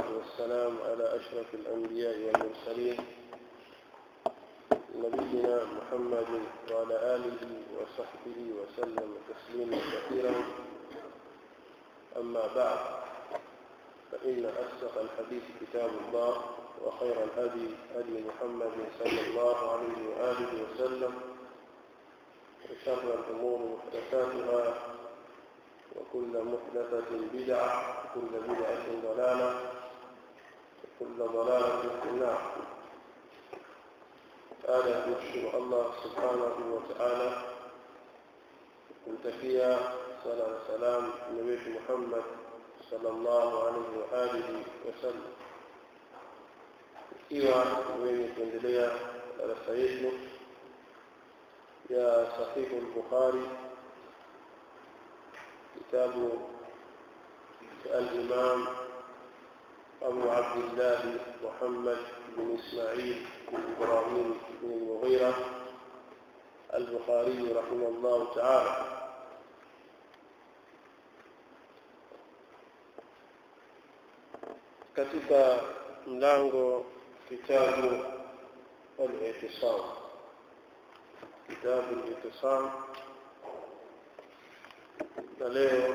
والسلام على أشرف الأنبياء والمرسلين نبينا محمد وعلى آله وصحبه وسلم تسليما كثيرا أما بعد فإن أصدق الحديث كتاب الله وخير الهدي هدي محمد صلى الله عليه وآله وسلم وشر الأمور محدثاتها وكل محدثة بدعة وكل بدعة ضلالة وكل ضلالة في النار هذا نشكر الله سبحانه وتعالى kumtakia sala na salam mtume wetu Muhammad sallallahu alaihi wa alihi wasallam. Ikiwa wenye kuendelea darasa yetu ya Sahihu al-Bukhari, kitabu cha al-Imam أبو عبد الله محمد بن إسماعيل بن إبراهيم بن المغيرة البخاري رحمه الله تعالى katika mlango kitabu al-i'tisam kitabu al-i'tisam na leo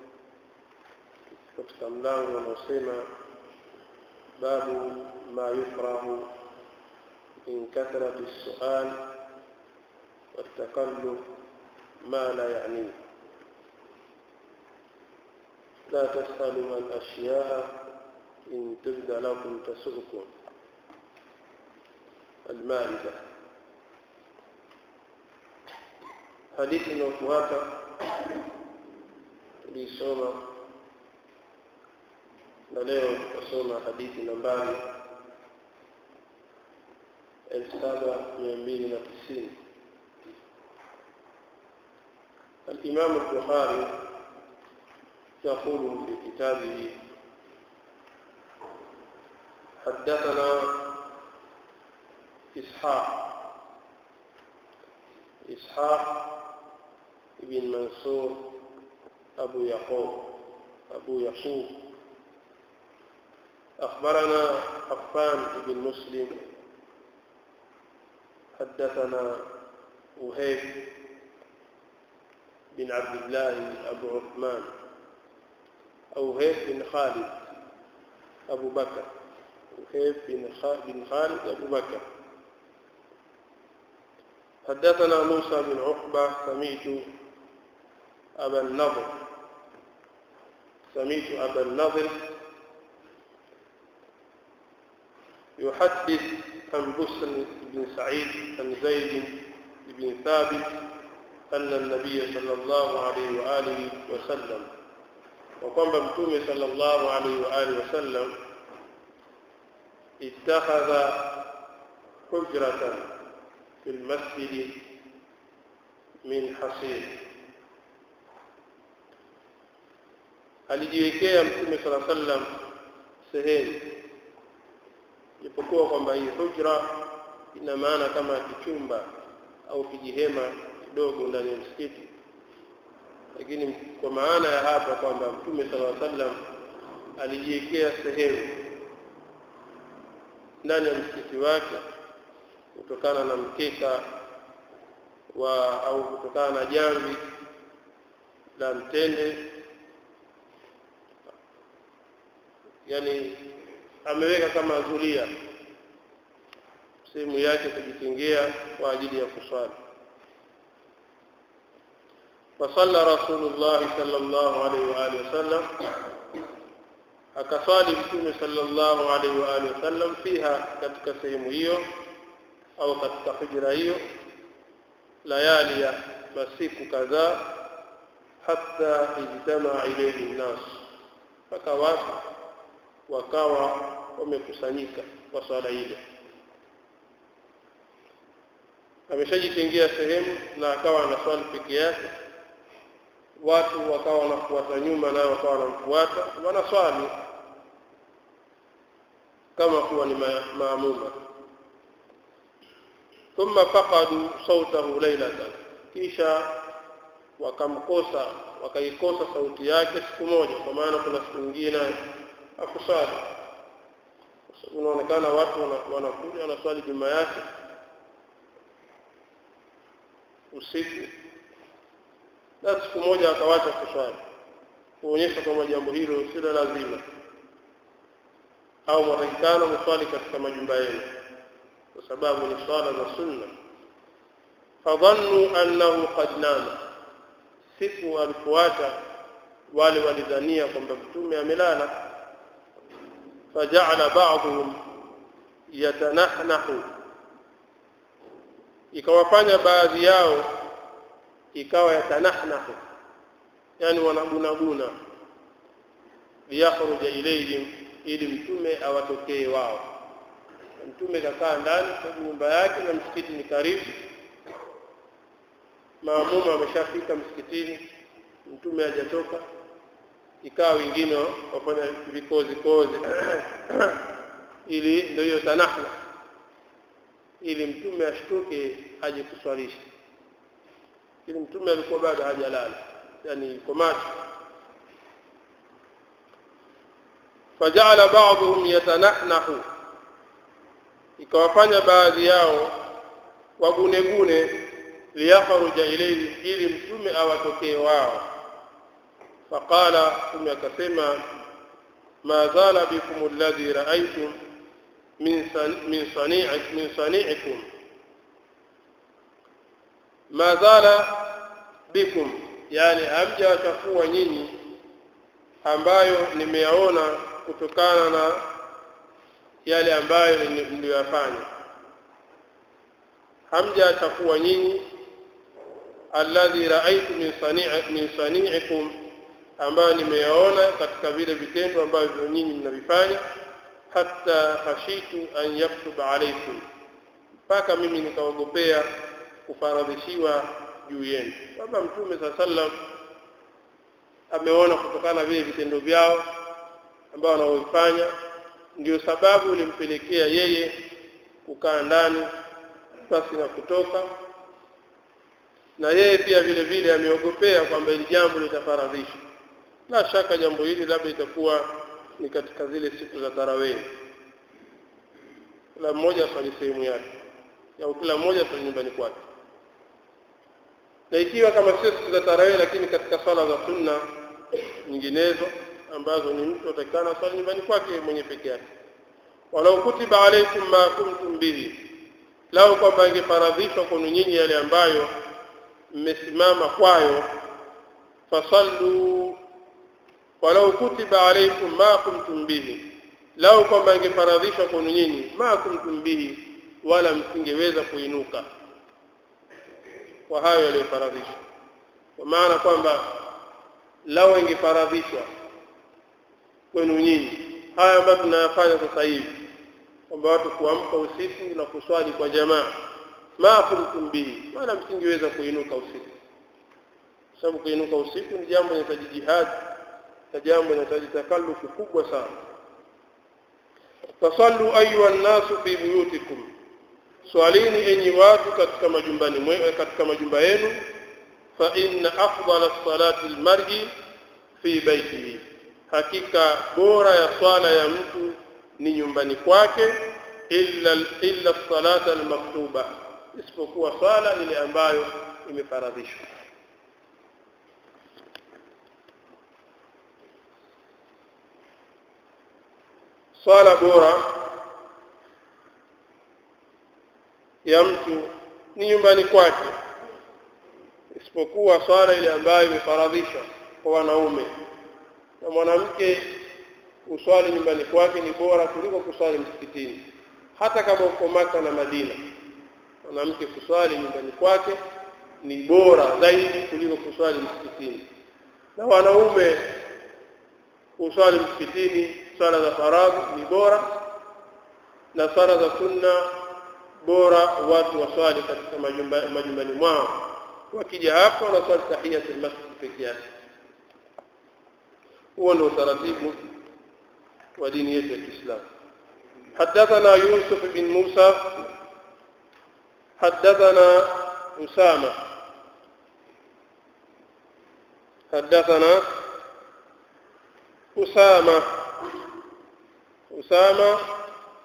katika mlango unaosema babu ma yukrahu min kathrati as-su'al والتكلف ما لا يعنيه لا تسألوا عن أشياء إن تبد لكم تسؤكم المائدة حديث inayofuata tulisoma na leo tutasoma hadithi nambari elfu saba mia mbili na tisini الإمام البخاري يقول في كتابه حدثنا إسحاق إسحاق بن منصور أبو يعقوب أبو يعقوب أخبرنا عفان بن مسلم حدثنا وهيب بن عبد الله أبو عثمان أو هيب بن خالد أبو بكر وهيب بن خالد أبو بكر حدثنا موسى بن عقبة سميت أبا النضر سميت أبا النضر يحدث عن بسر بن سعيد عن زيد بن ثابت أن النبي صلى الله عليه وآله وسلم وقام متومي صلى الله عليه وآله وسلم اتخذ حجرة في المسجد من حصير alijiwekea mtume sala sallam sehemu ipokuwa kwamba hii hujra ina maana kama kichumba au kijihema kidogo ndani ya msikiti lakini kwa maana ya hapa kwamba mtume sala sallam alijiwekea sehemu ndani ya msikiti wake kutokana na mkeka wa au kutokana na jamvi la mtende yani ameweka kama zulia sehemu yake kujitengea kwa ajili ya kuswali فصلى رسول الله صلى الله عليه وآله وسلم akaswali mtume sallallahu alaihi wa alihi wasallam fiha katika sehemu hiyo au katika hujra hiyo layali ya masiku kadhaa hatta ijtamaa ilayhi nnas mpaka watu wakawa wamekusanyika kwa swala ile ameshajitengea sehemu na akawa anaswali peke yake watu wakawa wanafuata nyuma nao wakawa wanamfuata wanaswali kama kuwa ni maamuma thumma faqadu sautahu lailatan kisha wakamkosa wakaikosa sauti yake siku moja kwa maana kuna siku nyingine akusali unaonekana watu wana- wanakuja wanaswali juma yake usiku na siku moja akawacha kuswali kuonyesha kwamba jambo hilo si la lazima au mwatakikana mswali katika majumba yenu kwa sababu ni swala za sunna fadhannu annahu qad nama siku alipoacha wale walidhania kwamba mtume amelala fajaala ba'dhum yatanahnahu ikawafanya baadhi yao ikawa yatanahnahu yani wanagunaguna liyakhruja ilayhim ili mtume awatokee wao mtume kakaa ndani kwa nyumba yake na msikiti ni karibu maamuma ameshafika msikitini mtume hajatoka ikawa wengine wafanya vikozi kozi ili ndio hiyo tanahna ili mtume ashtuke aje kuswalisha ili mtume alikuwa bado hajalala yani yuko macho fajala ba'dhum yatanahnahu ikawafanya baadhi yao wagunegune liyakhruja ilayhi ili mtume awatokee wao faqala mtume akasema ma zala bikum alladhi ra'aytum min san, min sani'i min sani'ikum ma zala bikum yani hamjawachafua nyinyi ambayo nimeyaona kutokana na yale ambayo mliyoyafanya hamjachafua nyinyi alladhi raaitu min sani'i min sani'ikum ambayo nimeyaona katika vile vitendo ambavyo nyinyi mnavifanya hatta khashitu an yaktuba alaykum mpaka mimi nikaogopea kufaradhishiwa juu yenu baba mtume saa sallam ameona kutokana na vile vitendo vyao ambao wanaoifanya ndio sababu ilimpelekea yeye kukaa ndani basi na kutoka na yeye pia vile vile ameogopea kwamba hili jambo litafaradhishwa la shaka jambo hili labda itakuwa ni katika zile siku za tarawehi kila mmoja aswali sehemu yake au kila mmoja aswali nyumbani kwake na ikiwa kama sio siku za tarawehi lakini katika swala za sunna nyinginezo ambazo ni mtu atakana swali nyumbani kwake mwenye peke yake walau kutiba alaikum ma kuntum bihi lau kwamba ingefaradhishwa kwenu nyinyi yale ambayo mmesimama kwayo fasallu walau kutiba alaikum ma kuntum bihi lau kwamba ingefaradhishwa kwenu nyinyi ma kuntum bihi wala msingeweza kuinuka kwa hayo yaliyofaradhishwa kwa maana kwamba lau ingefaradhishwa kwenu nyinyi haya ambayo tunayafanya sasa hivi kwamba watu kuamka usiku na kuswali kwa jamaa ma kuntum bihi wala msingeweza kuinuka usiku sababu kuinuka usiku ni jambo linahitaji jihad na jambo linahitaji takallufu kubwa sana fasallu ayuha nnasu fi buyutikum swalini enyi watu katika majumbani mwe, katika majumba yenu fa inna afdala salati almar'i fi baitihi hakika bora ya swala ya mtu ni nyumbani kwake illa illa salata almaktuba isipokuwa swala ile ambayo imefaradhishwa swala bora ya mtu ni nyumbani kwake isipokuwa swala ile ambayo imefaradhishwa kwa wanaume na mwanamke kuswali nyumbani kwake ni bora kuliko kuswali msikitini hata kama uko Maka na Madina mwanamke kuswali nyumbani kwake ni bora zaidi kuliko kuswali msikitini na wanaume kuswali msikitini swala za faradhi ni bora na swala za sunna bora watu waswali katika majumba, majumbani mwao wakija hapo wanaswali tahiyatul masjid peke yake huo ndio utaratibu wa dini yetu ya Kiislamu حدثنا يوسف بن موسى حدثنا أسامة حدثنا أسامة أسامة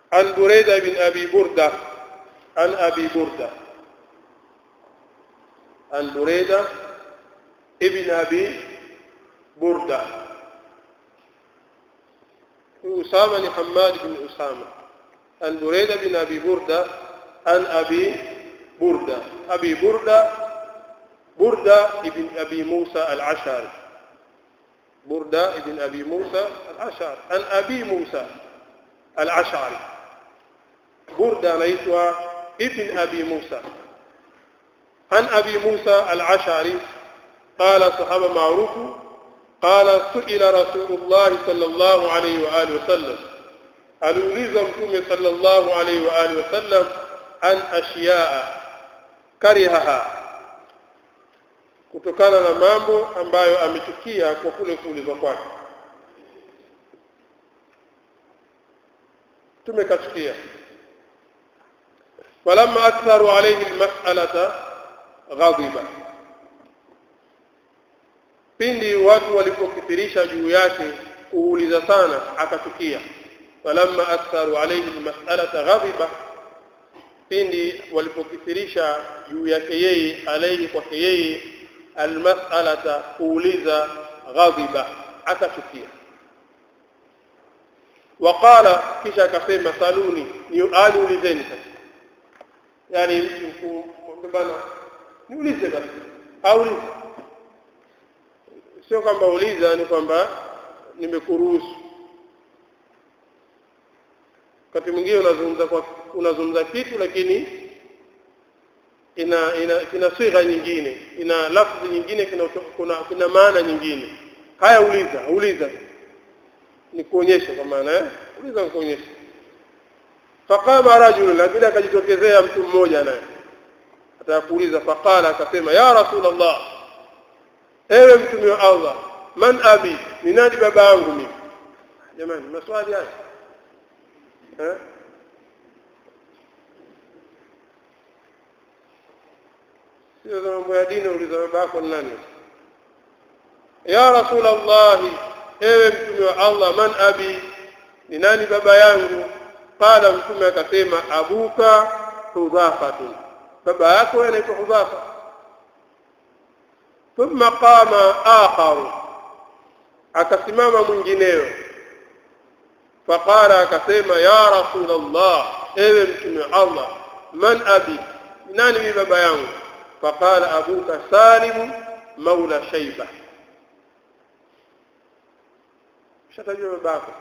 عن بريدة بن أبي بردة عن أبي بردة عن بريدة ابن أبي بردة أسامة حماد بن أسامة عن بريدة بن أبي بردة عن أبي بردة أبي بردة بردة ابن أبي موسى العشاري بردة ابن أبي موسى العشاري عن أبي موسى العشعري بردة anaitwa ابن أبي موسى عن أبي موسى العشعري قال صحابة معروف قال سئل رسول الله صلى الله عليه وآله وسلم aliuliza mtume sallallahu alaihi wa alihi wasallam an ashiyaa karihaha kutokana na mambo ambayo amechukia kwa kule kuulizwa kwake tumekachukia falamma aktharu alayhi almas'alata ghadiba pindi watu walipokithirisha juu yake kuuliza sana akachukia falamma aktharu alayhi almas'alata ghadiba pindi walipokithirisha juu yake yeye alayhi kwake yeye almas'alata kuuliza ghadiba akachukia waqala kisha akasema saluni ni aliulizeni sasa yani bana niulize basi aulize sio kwamba uliza ni kwamba nimekuruhusu wakati mwingine unazungumza kwa unazungumza kitu lakini ina ina kina sigha nyingine ina lafzi nyingine kina kuna, kuna maana nyingine haya uliza uliza ni kuonyesha kwa maana eh uliza kuonyesha faqama rajul lakini akajitokezea mtu mmoja naye atakuuliza faqala akasema ya rasulullah ewe mtume wa Allah man abi ni nani baba yangu mimi jamani maswali haya eh sio mambo ya dini uliza baba yako ni nani ya rasulullah ewe mtume wa Allah man abi ni nani baba yangu qala mtume akasema abuka hudhafatun baba yako anaitwa hudhafa thumma qama akharu akasimama mwingineo faqala akasema ya rasul allah ewe mtume wa allah man abi nani ni baba yangu faqala abuka salim maula shayba shatajua babako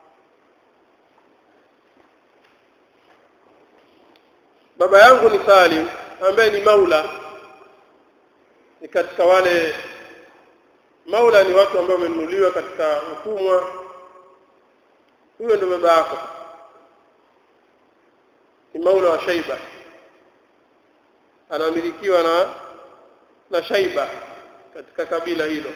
baba yangu ni Salim ambaye ni maula ni katika wale maula ni watu ambao wamenunuliwa katika utumwa huyo ndio baba yako ni maula wa Shaiba anamilikiwa na na Shaiba katika kabila hilo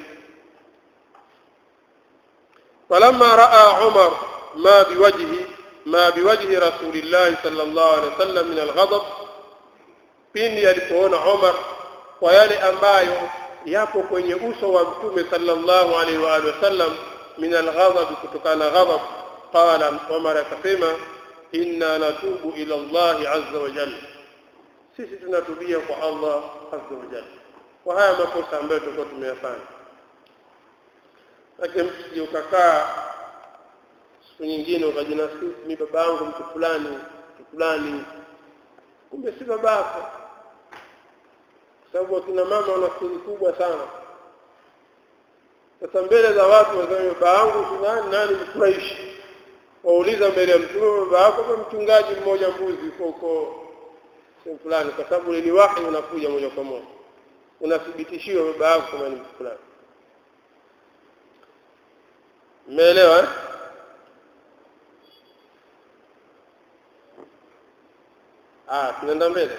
falamma raa Umar ma biwajhi ما بوجه رسول الله صلى الله عليه وسلم من الغضب pindi alipoona Umar kwa yale ambayo yapo kwenye uso wa mtume sallallahu alaihi wa alihi wasallam min alghadab kutokana ghadab qala Umar akasema inna natubu ila Allah azza wa jalla sisi tunatubia kwa Allah azza wa jalla kwa haya makosa ambayo tulikuwa tumeyafanya lakini msije ukakaa siku nyingine ukajinasibu ni baba yangu mtu fulani mtu fulani kumbe si babako kwa sababu akina mama wana siri kubwa sana sasa mbele za watu waseme baba yangu fulani nani mfurahishi wauliza mbele ya mtume baba yako kama mchungaji mmoja mbuzi uko huko sehemu fulani kwa sababu ni wahi unakuja moja kwa moja unathibitishiwa baba yako kama ni mtu fulani mmeelewa eh? آه tunaenda mbele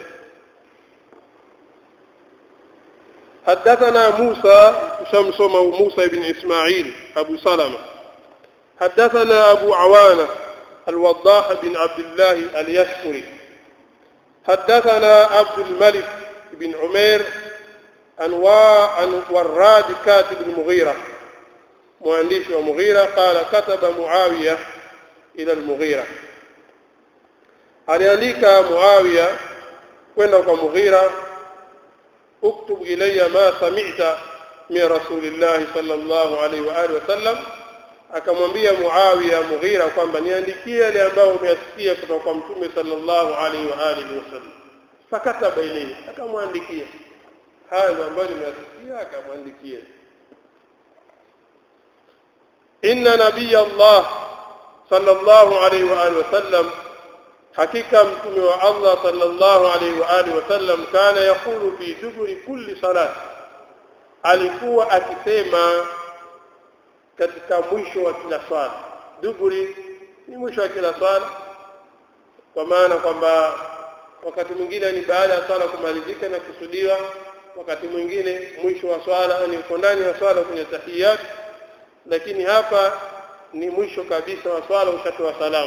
حدثنا موسى شمس موسى بن إسماعيل أبو سلمة حدثنا أبو عوانة الوضاح بن عبد الله اليشكري حدثنا عبد الملك بن عمير أنواع وراد كاتب المغيرة مؤلف ومغيرة قال كتب معاوية إلى المغيرة aliandika Muawiya kwenda kwa Mughira uktub ilayya ma sami'ta min rasulillah sallallahu alaihi wa alihi wasallam akamwambia Muawiya Mughira kwamba niandikie yale ambayo umeyasikia kutoka kwa mtume sallallahu alaihi wa alihi wasallam fakataba ilayhi akamwandikia hayo ambayo nimeyasikia akamwandikia inna nabiy Allah sallallahu alaihi wa alihi wasallam hakika mtume wa Allah sallallahu alaihi wa alihi wasallam kana yaqulu fi duburi kulli salat alikuwa akisema katika mwisho wa kila swala duburi ni mwisho wa kila swala kwa maana kwamba wakati mwingine ni baada ya swala kumalizika na kusudiwa wakati mwingine mwisho wa swala ni uko ndani ya swala kwenye tahiyat lakini hapa ni mwisho kabisa wa swala ushatoa salamu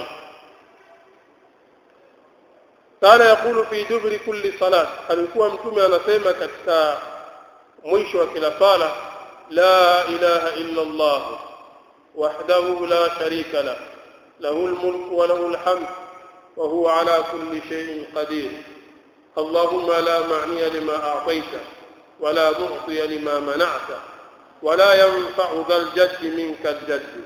kana yakulu fi dubri kulli salat alikuwa mtume anasema katika mwisho wa kila sala la ilaha illa allah wahdahu la sharika la lahu almulku wa lahu alhamd wa huwa ala kulli shay'in qadir اللهم لا معني لما أعطيت ولا معطي لما منعت ولا ينفع ذا الجد منك الجد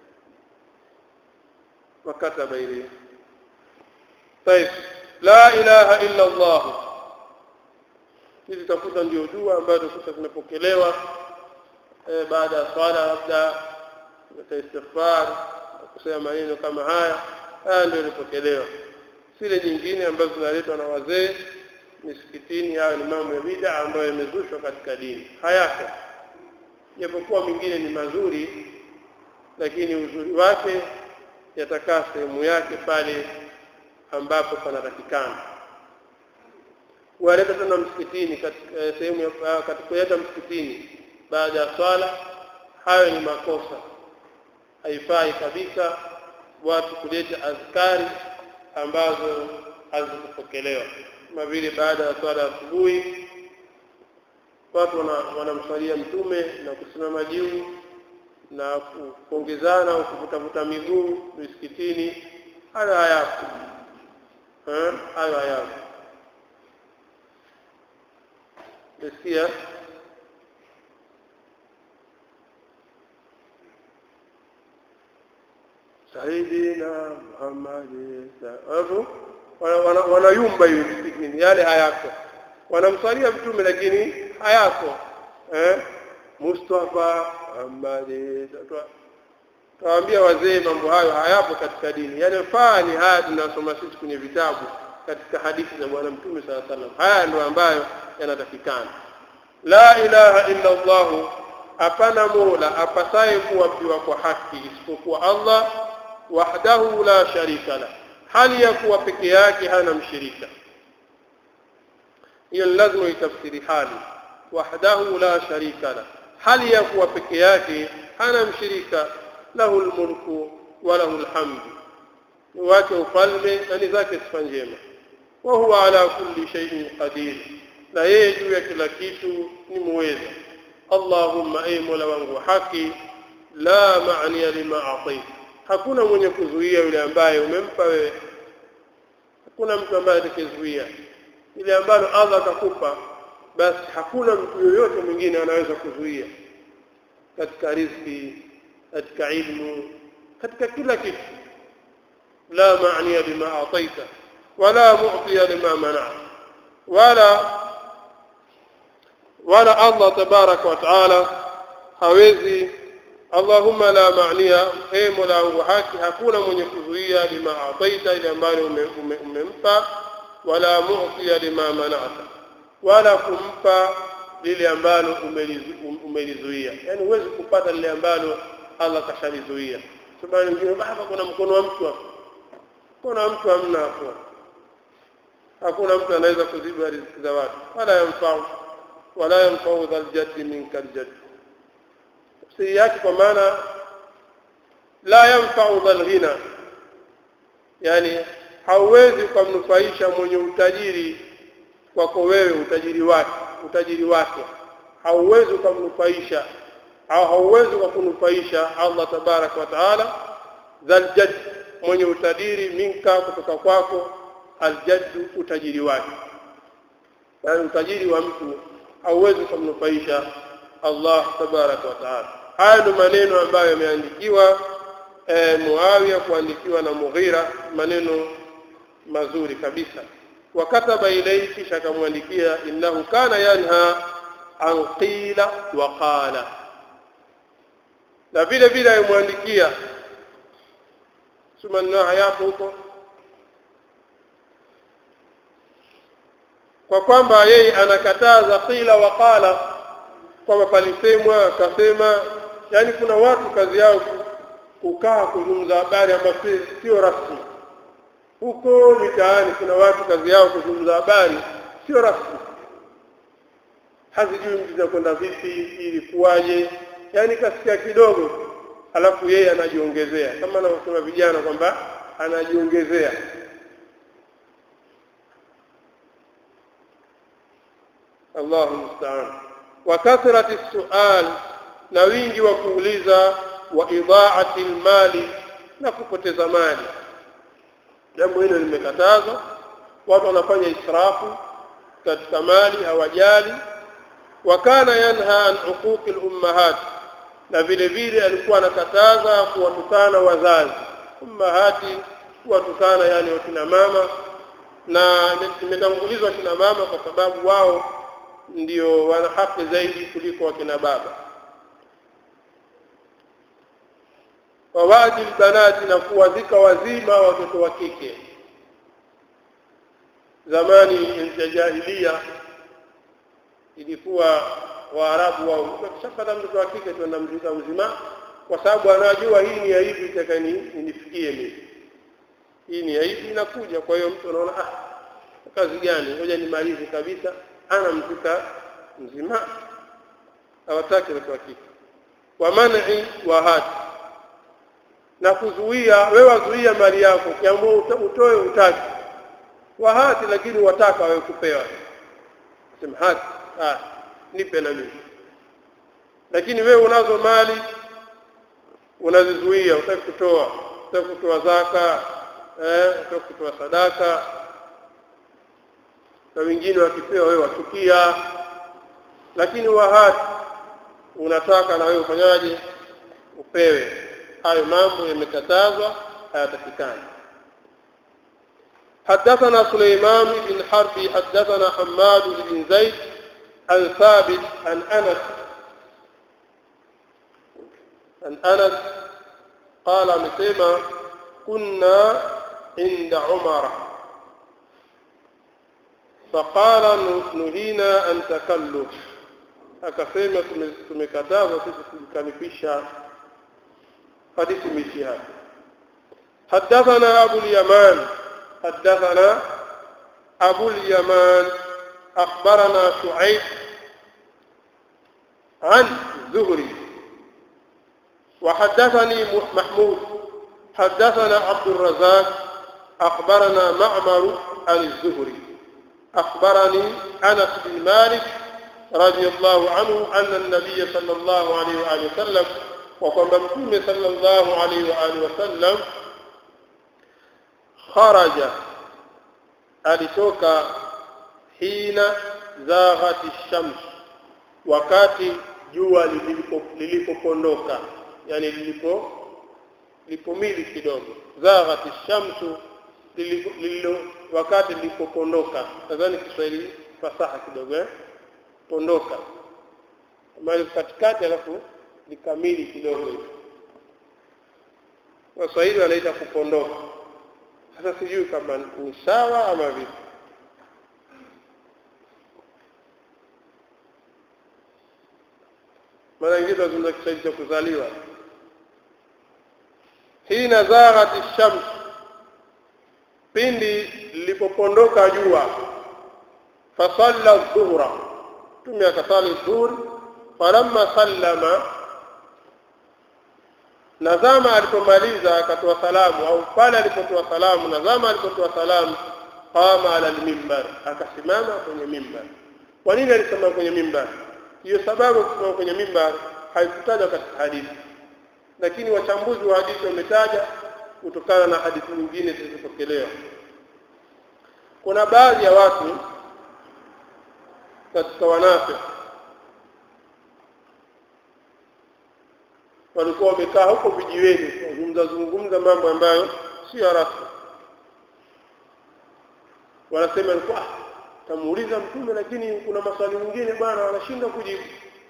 وكتب إليه طيب لا إله إلا الله hizi tafuta ndio dua ambayo tukuta zinapokelewa e, baada ya swala labda ta istighfar kusema maneno kama haya haya ndio ilipokelewa zile nyingine ambazo zinaletwa na wazee misikitini hayo ni mambo ya bid'a ambayo yamezushwa katika dini hayako japokuwa mingine ni mazuri lakini uzuri wake yatakaa sehemu yake pale ambapo panatakikana waleta tena msikitini katika sehemu ya katika msikitini baada ya swala hayo ni makosa haifai kabisa watu kuleta azkari ambazo hazikupokelewa kama vile baada ya swala asubuhi watu wanamswalia mtume na kusimama juu na kuongezana au kuvutavuta miguu misikitini hayo hayapo hayo hayapo nasikia saidina muhammadi alafu wanayumba hivi misikitini yale hayako wanamswalia mtume lakini hayako eh? mustafa muhammadi tawaambia wazee mambo hayo hayapo katika dini yanayofaa ni haya tunasoma sisi kwenye vitabu katika hadithi za bwana mtume saa salam haya ndio ambayo yanatakikana la ilaha illa allah hapana mola apasaye kuabudiwa kwa haki isipokuwa allah wahdahu la sharika la hali ya kuwa peke yake hana mshirika hiyo ni lazima itafsiri hali wahdahu la sharika la hali ya kuwa peke yake hana mshirika lahu lmulku wa lahu lhamdu ni wake ufalme na ni zake sifa njema wa huwa ala kulli shay'in qadir na yeye juu ya kila kitu ni muweza allahumma ay mola wangu wa haki la maaniya lima ataita hakuna mwenye kuzuia yule ambaye umempa wewe hakuna mtu ambaye atakayezuia ile ambalo Allah atakupa basi hakuna mtu yoyote mwingine anaweza kuzuia katika riziki katika ilmu katika kila kitu la maaniya bima ataita wala mu'tiya lima mana wala wala Allah tabaraka wa taala hawezi Allahumma la maaniya e mola wangu haki hakuna mwenye kuzuia lima ataita ile ambayo umempa wala mu'tiya lima mana'ta wala kumpa lile ambalo umelizuia yani huwezi kupata lile ambalo Allah kashalizuia sababu wengine hapa kuna mkono wa mtu hapo kuna mtu hamna hapo hakuna mtu anaweza kuziba riziki za watu wala yamfau wala yamfau dhal jaddi minka aljaddi tafsiri yake kwa maana la yanfa'u dhal ghina yani hauwezi kumnufaisha mwenye utajiri kwako wewe utajiri wake utajiri wake hauwezi kumnufaisha au hauwezi kunufaisha Allah tabarak wa taala dhal jadd mwenye utajiri minka kutoka kwako aljaddu utajiri wake yani utajiri wa mtu hauwezi kumnufaisha Allah tabaraka wa taala haya ndio maneno ambayo yameandikiwa e, Muawiya kuandikiwa na Mughira maneno mazuri kabisa wakataba ilayhi kisha akamwandikia innahu kana yanha an qila wa qala na vile vile alimwandikia sumanna yapo huko kwa kwamba yeye anakataza qila wa qala kwamba palisemwa akasema yani kuna watu kazi yao kukaa kuzungumza habari ambazo sio rasmi huko mitaani kuna watu kazi yao kuzungumza habari sio rasmi hazijui mtu zinakwenda vipi ilikuwaje yani kasikia kidogo alafu yeye anajiongezea kama anavyosema vijana kwamba anajiongezea Allahu musta'an wa kathrati sual na wingi wa kuuliza wa idhaati almali na kupoteza mali jambo hilo limekatazwa watu wanafanya israfu katika mali hawajali wa kana yanha an uquqi al-ummahat na vile vile alikuwa anakataza kuwatukana wazazi ummahati kuwatukana yani wakina mama na imetangulizwa kina mama kwa sababu wao ndio wana haki zaidi kuliko wakina baba wawadi banati na kuwazika wazima watoto wa kike zamani ya jahilia ilikuwa waarabu wao wakishapata mtoto wa kike tuenda mzika mzima kwa sababu anajua hii ni aibu itakani inifikie mimi hii ni aibu inakuja kwa hiyo mtu anaona ah kazi gani ngoja nimalize kabisa ana mzika mzima hawataki watoto wa kike wa man'i wa hati na kuzuia wewe wazuia mali yako kiamua utoe utaki wa hati lakini wataka wewe kupewa sema hati ah nipe na mimi lakini wewe unazo mali unazizuia utaki kutoa utaki kutoa zaka eh utaki kutoa sadaka na wengine wakipewa wewe wachukia lakini wahati unataka na wewe ufanyaje upewe hayo mambo yamekatazwa hayatakikani حدثنا سليمان بن حرب حدثنا حماد بن زيد عن ثابت عن انس عن انس قال مسيما كنا عند عمر فقال نهينا أن تكلف akasema tumekatazwa sisi kujikalifisha hadithi imeishia hapa حدثنا أبو اليمان حدثنا أبو اليمان أخبرنا شعيب عن زهري وحدثني محمود حدثنا عبد الرزاق أخبرنا معمر عن الزهري أخبرني أنس بن مالك رضي الله عنه أن النبي صلى الله عليه وآله وسلم وقال مكتوم صلى الله عليه وآله وسلم خرج alitoka hina zaghati shams wakati jua lilipopondoka yani lilipo lipomili kidogo zaghati shamsu lilo wakati lilipopondoka nadhani Kiswahili fasaha kidogo eh pondoka mali katikati alafu likamili kidogo hivi Waswahili wanaita kupondoka sasa sijui kama ni sawa ama vipi maana ingine tunazungumza Kiswahili cha kuzaliwa hina zaghati shams pindi lilipopondoka jua fasalla dhuhra tume akasali dhuhur falamma sallama nazama alipomaliza akatoa salamu au pale alipotoa salamu nazama alipotoa salamu qama ala almimbar akasimama kwenye mimbar kwa nini alisimama kwenye mimbar hiyo sababu kusimama kwenye mimbar haikutajwa katika hadithi lakini wachambuzi wa hadithi wametaja kutokana na hadithi nyingine zilizopokelewa kuna baadhi ya watu katika wanafiki walikuwa wamekaa huko vijiweni kuzungumza zungumza mambo ambayo sio rasmi wanasema alikuwa ah, tamuuliza mtume lakini kuna maswali mengine bwana wanashinda kujibu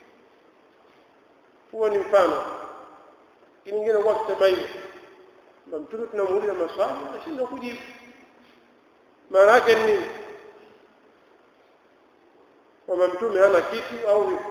huo ni mfano lakini ingine kwa kusema hivi na mtume tunamuuliza maswali anashinda kujibu maana yake ni nini kwamba mtume hana kitu au vipi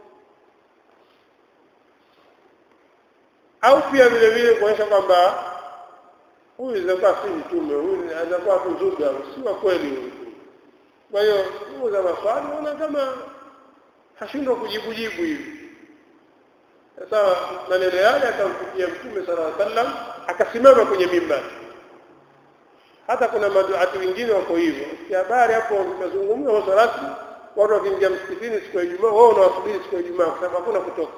au pia vile vile kuonyesha kwamba huyu itakuwa si mtume huyu anakuwa kuzuga si wa kweli huyu kwa hiyo huo za maswali naona kama hashindwa kujibu jibu hivi sasa maneno yale akamfikia mtume sala llahu sallam akasimama kwenye mimbari hata kuna maduati wengine wako hivyo si habari hapo umezungumza waso rasmi watu wakiingia msikitini siku ya Ijumaa wao unawasubiri siku ya Ijumaa kwa sababu hakuna kutoka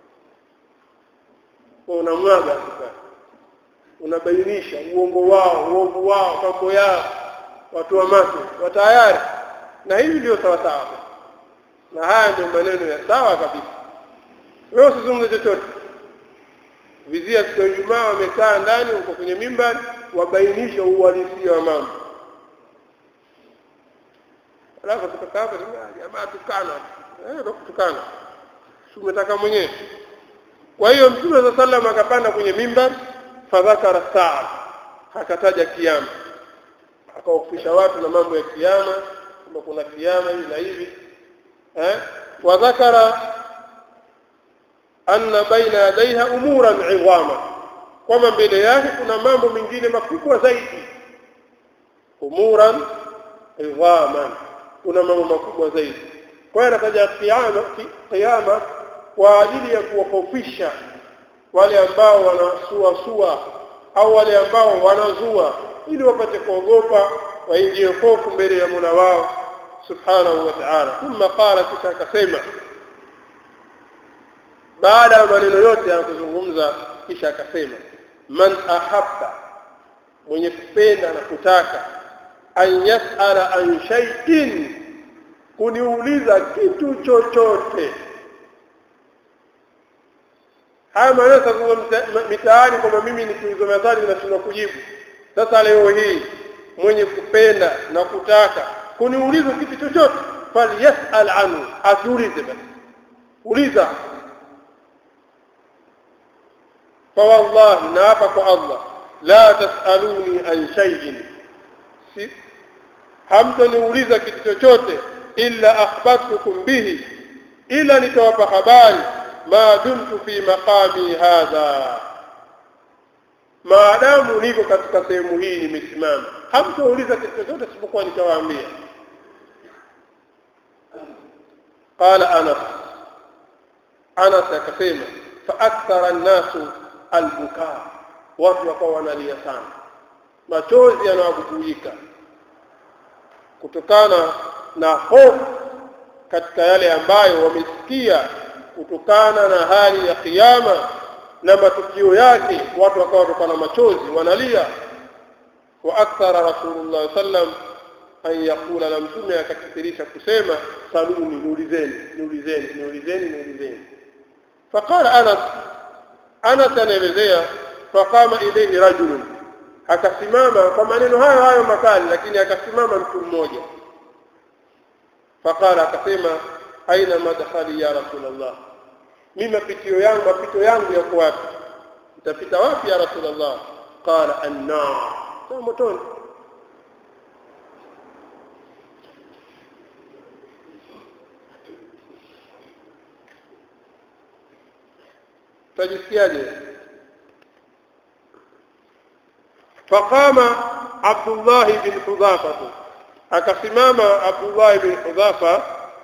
kwa unamwaga sasa unabainisha uongo wao uovu wao mambo yao watu wa macho wa tayari na hivi ndio sawa sawa na haya ndio maneno ya sawa kabisa wewe usizungumze chochote vizia siku ya Ijumaa wamekaa ndani uko kwenye mimbari wabainisha uhalisia wa mambo alafu kutoka hapo jamaa tukana eh ndio kutukana si umetaka mwenyewe kwa hiyo mtume za sallam akapanda kwenye mimbar fadhakara saa akataja kiama akawakusha watu na mambo ya kiama kwamba kuna kiama hivi na hivi eh wadhakara anna baina yadaiha umuran idhama kwamba mbele yake kuna mambo mengine makubwa zaidi umuran idhaman kuna mambo makubwa zaidi kwa hiyo anataja kiama kiama kwa ajili ya kuwahofisha wale ambao wanasuasua au wale ambao wanazua ili wapate kuogopa waingie hofu mbele ya Mola wao subhanahu wa ta'ala thumma qala kisha akasema baada ya maneno yote ya kuzungumza kisha akasema man ahabba mwenye kupenda na kutaka an yasala an shay'in kuniuliza kitu chochote haya maneno sasa mitaani kwamba mimi nikiulizwa maswali nashindwa kujibu sasa leo hii mwenye kupenda na kutaka kuniuliza kitu chochote falyasal anhu asiulize basi uliza فوالله نافق الله لا تسألوني عن شيء hamtaniuliza kitu chochote illa akhbartukum bihi ila nitawapa habari ma dumtu fi maqami hadha maadamu niko katika sehemu hii nimesimama hamtauliza kitu chochote isipokuwa nitawaambia qala anas anas akasema fa akthara an-nasu albukaa watu wakawa wanalia sana machozi yanawabubujika kutokana na hofu katika yale ambayo wamesikia kutokana na hali ya kiyama na matukio yake watu wakawa watokana machozi wanalia wa akthara rasulullah sallam an yaqula na mtume akakithirisha kusema saluni niulizeni niulizeni niulizeni niulizeni faqala anas Anas anaelezea faqama ilayhi rajulun akasimama kwa maneno hayo hayo makali lakini akasimama mtu mmoja faqala akasema aina madkhali ya rasulullah mimi mapitio yangu mapito yangu yako wapi nitapita wapi ya rasulullah qala annar sasa motoni tajisikiaje faqama Abdullah bin Hudhafa akasimama Abdullah bin Hudhafa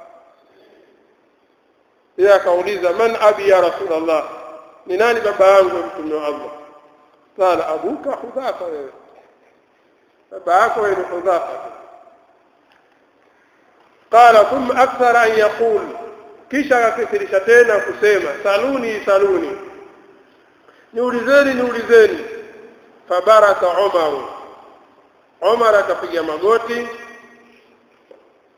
yeye akauliza man abi ya rasulullah ni nani baba yangu mtume wa Allah qala abuka Hudhafa wewe baba yako ni Hudhafa qala thumma akthara an yaqul kisha akakithirisha tena kusema saluni saluni niulizeni niulizeni fabaraka Umar Umar akapiga magoti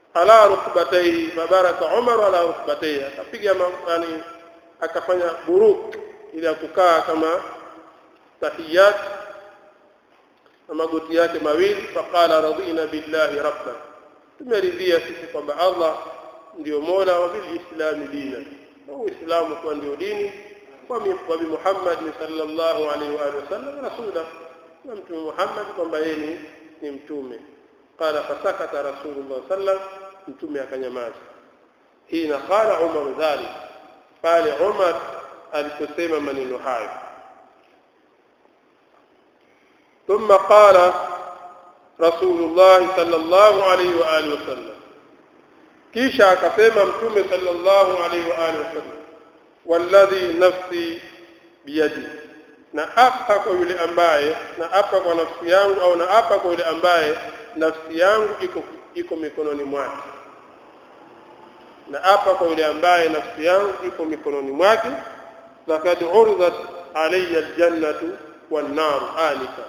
ala rukbatayhi fabaraka Umar ala rukbatayhi akapiga yani akafanya buruk ili akukaa kama tahiyat na magoti yake mawili faqala radina billahi rabban tumeridhia sisi kwamba Allah ndio mola wa bilislami dina na uislamu kuwa ndio dini wa bi Muhammad sallallahu alaihi wa alihi wasallam rasula na mtume Muhammad kwamba yeye ni, ni mtume qala fasakata rasulullah sallam mtume akanyamaza hina qala Umar dhalik pale Umar aliposema maneno hayo ثم قال رسول الله صلى الله عليه وآله وسلم kisha akasema mtume sallallahu alaihi wa alihi wasallam walladhi nafsi biyadi na apa kwa yule ambaye na apa kwa nafsi yangu au na apa kwa yule ambaye nafsi yangu iko iko mikononi mwake na apa kwa yule ambaye nafsi yangu iko mikononi mwake laqad uridat alayya aljannatu wan nar alika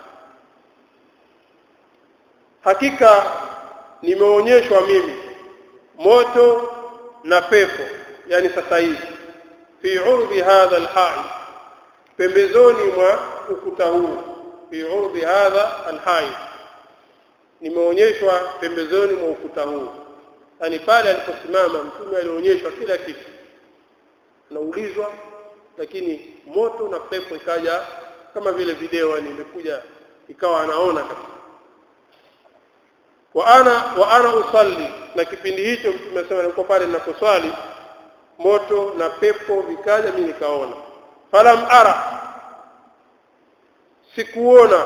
hakika nimeonyeshwa mimi moto na pepo yani sasa hivi fi urbi hadha alhai pembezoni mwa ukuta huu fi urbi hadha alhai nimeonyeshwa pembezoni mwa ukuta huu yani pale aliposimama mtume alionyeshwa kila kitu anaulizwa lakini moto na pepo ikaja kama vile video yani imekuja ikawa anaona kabisa wa ana wa ana usalli na kipindi hicho mtume anasema nilikuwa pale ninaposwali moto na pepo vikaja mimi nikaona falam ara sikuona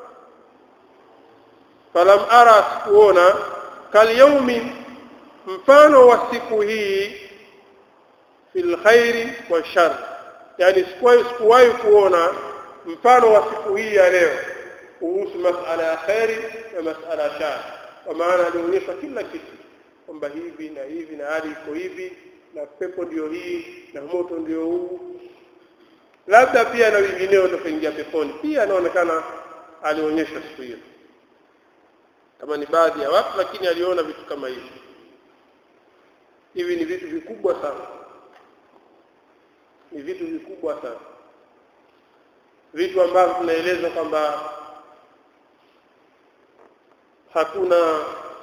falam ara sikuona kal yaumi mfano wa siku hii fil khairi wa shar yani sikuwahi sikuwahi kuona mfano wa siku hii ya leo kuhusu masala ya khairi na masala ya shar kwa maana alionyesha kila kitu kwamba hivi na hivi na hali iko hivi na pepo ndio hii na moto ndio huu labda pia na wengineo watakuingia peponi pia anaonekana alionyesha siku hiyo kama ni baadhi ya watu lakini aliona vitu kama hivi hivi ni vitu vikubwa sana ni vitu vikubwa sana vitu ambavyo tunaelezwa kwamba hakuna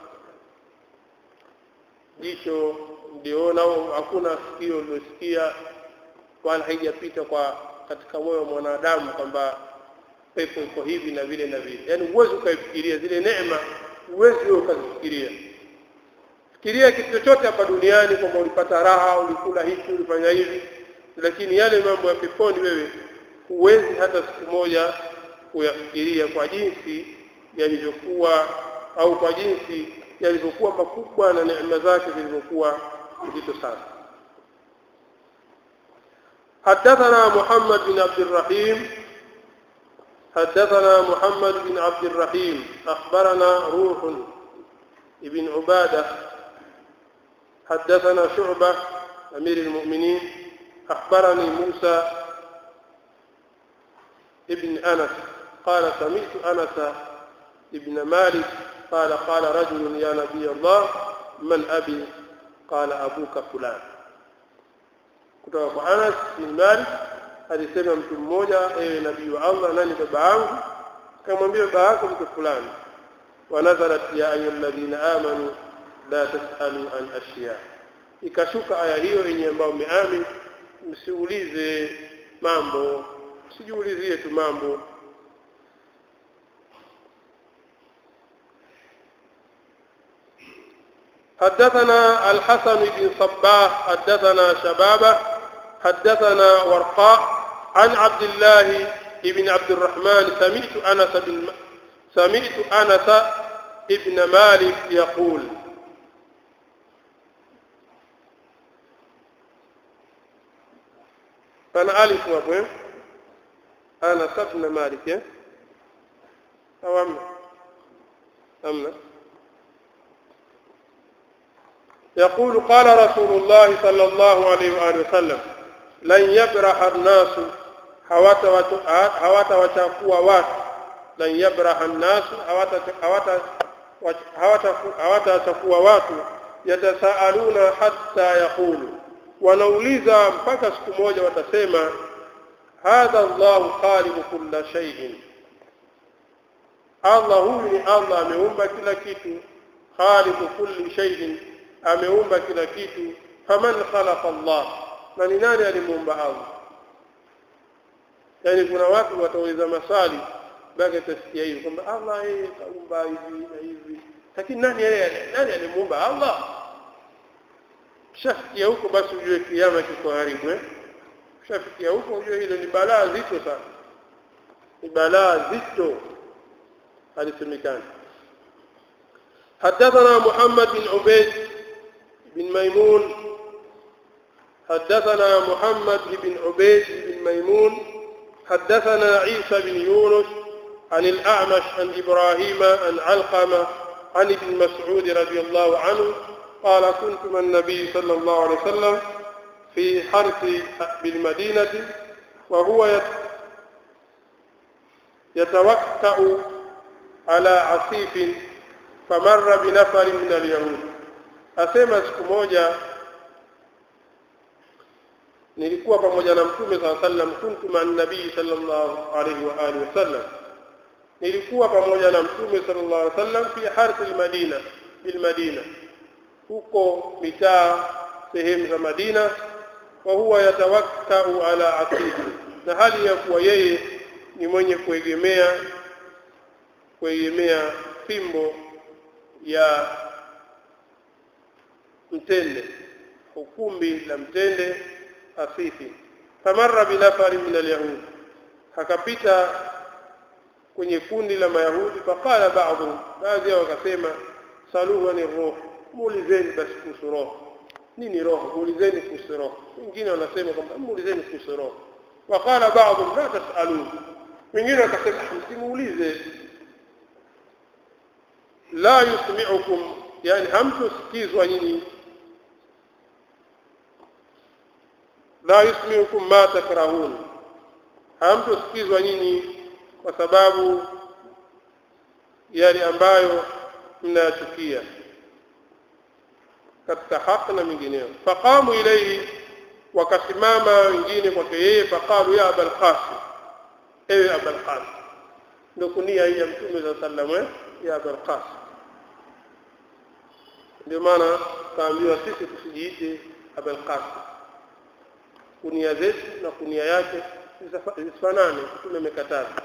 jicho mliona au hakuna sikio lilosikia wala haijapita kwa katika moyo wa mwanadamu kwamba pepo iko hivi na vile na vile yaani huwezi ukaifikiria zile neema huwezi wewe ukazifikiria fikiria kitu chochote hapa duniani kwamba ulipata raha ulikula hiki ulifanya hivi lakini yale mambo ya peponi wewe huwezi hata siku moja kuyafikiria kwa jinsi yalivyokuwa au kwa jinsi yalivyokuwa makubwa na neema zake zilivyokuwa nzito sana حدثنا محمد بن عبد الرحيم حدثنا محمد بن عبد الرحيم أخبرنا روح ابن عبادة حدثنا شعبة أمير المؤمنين أخبرني موسى ابن أنس قال سمعت أنس ابن مالك قال قال رجل يا نبي الله من أبي قال أبوك فلان kutoka kwa Anas bin Malik alisema mtu mmoja ewe nabii wa Allah nani baba yangu akamwambia baba yako mtu fulani wanazalat ya ayyuhalladhina amanu la tasalu an ashiya ikashuka aya hiyo yenye ambayo mmeamini msiulize mambo msijiulizie tu mambo حدثنا الحسن بن صباح حدثنا شبابه حدثنا ورقاء عن عبد الله بن عبد الرحمن سمعت انس بن سمعت انس ابن مالك يقول انا الف وابو انس بن مالك او امنا امنا يقول قال رسول الله صلى الله عليه وآله وسلم لن يبرح الناس hawatawachafua watu lan yabraha nnasu hawatachafua watu yatasaaluna hatta yaqulu wanauliza mpaka siku moja watasema hadha Allahu khaliqu kulla shay'in Allah huyu ni Allah ameumba kila kitu khaliqu kulli shay'in ameumba kila kitu faman khalaqa Allah na ni nani alimuumba Allah yani kuna watu watauliza maswali mpaka tasikia hivi kwamba Allah yeye kaumba hivi na hivi lakini nani yeye nani alimuumba Allah shafikia huko basi ujue kiama kiko karibu eh shafikia huko ujue hilo ni balaa zito sana ni balaa zito halisemekani حدثنا محمد بن عبيد بن ميمون حدثنا محمد بن عبيد بن ميمون حدثنا عيسى بن يونس عن الأعمش عن إبراهيم عن علقمة عن ابن مسعود رضي الله عنه قال كنت مع النبي صلى الله عليه وسلم في حرث بالمدينة وهو يتوكأ على عصيف فمر بنفر من اليهود asema siku moja nilikuwa pamoja na mtume saa sallam kuntu maa nabii sallallahu alaihi wa alihi wasallam nilikuwa pamoja na mtume sallallahu alaihi wasallam fi harthi almadina bilmadina huko mitaa sehemu za Madina wa huwa yatawakkau ala asidi na hali ya kuwa yeye ni mwenye kuegemea kuegemea fimbo ya mtende ukumbi la mtende asifi famarra binafari min alyahud akapita kwenye kundi la mayahudi faqala ba'dhum baadhi yao wakasema saluhu ni roho muulizeni basi kuhusu roho nini roho muulizeni kuhusu roho wengine wanasema kwamba muulizeni kuhusu roho waqala ba'dhum la tasaluhu wengine wakasema msimuulize la yusmi'ukum yani hamtusikizwa nyinyi la yusmi'ukum ma takrahun hamtusikizwa nyinyi kwa sababu yale ambayo mnayachukia katika haki na mingineyo faqamu ilayhi wakasimama wengine kwake yeye faqalu ya abul qasim ewe abul qasim ndio kunia hii ya mtume za sallam ya abul qasim ndio maana kaambiwa sisi tusijiite abul qasim kunia zetu na kunia yake zisifanane mtume amekataza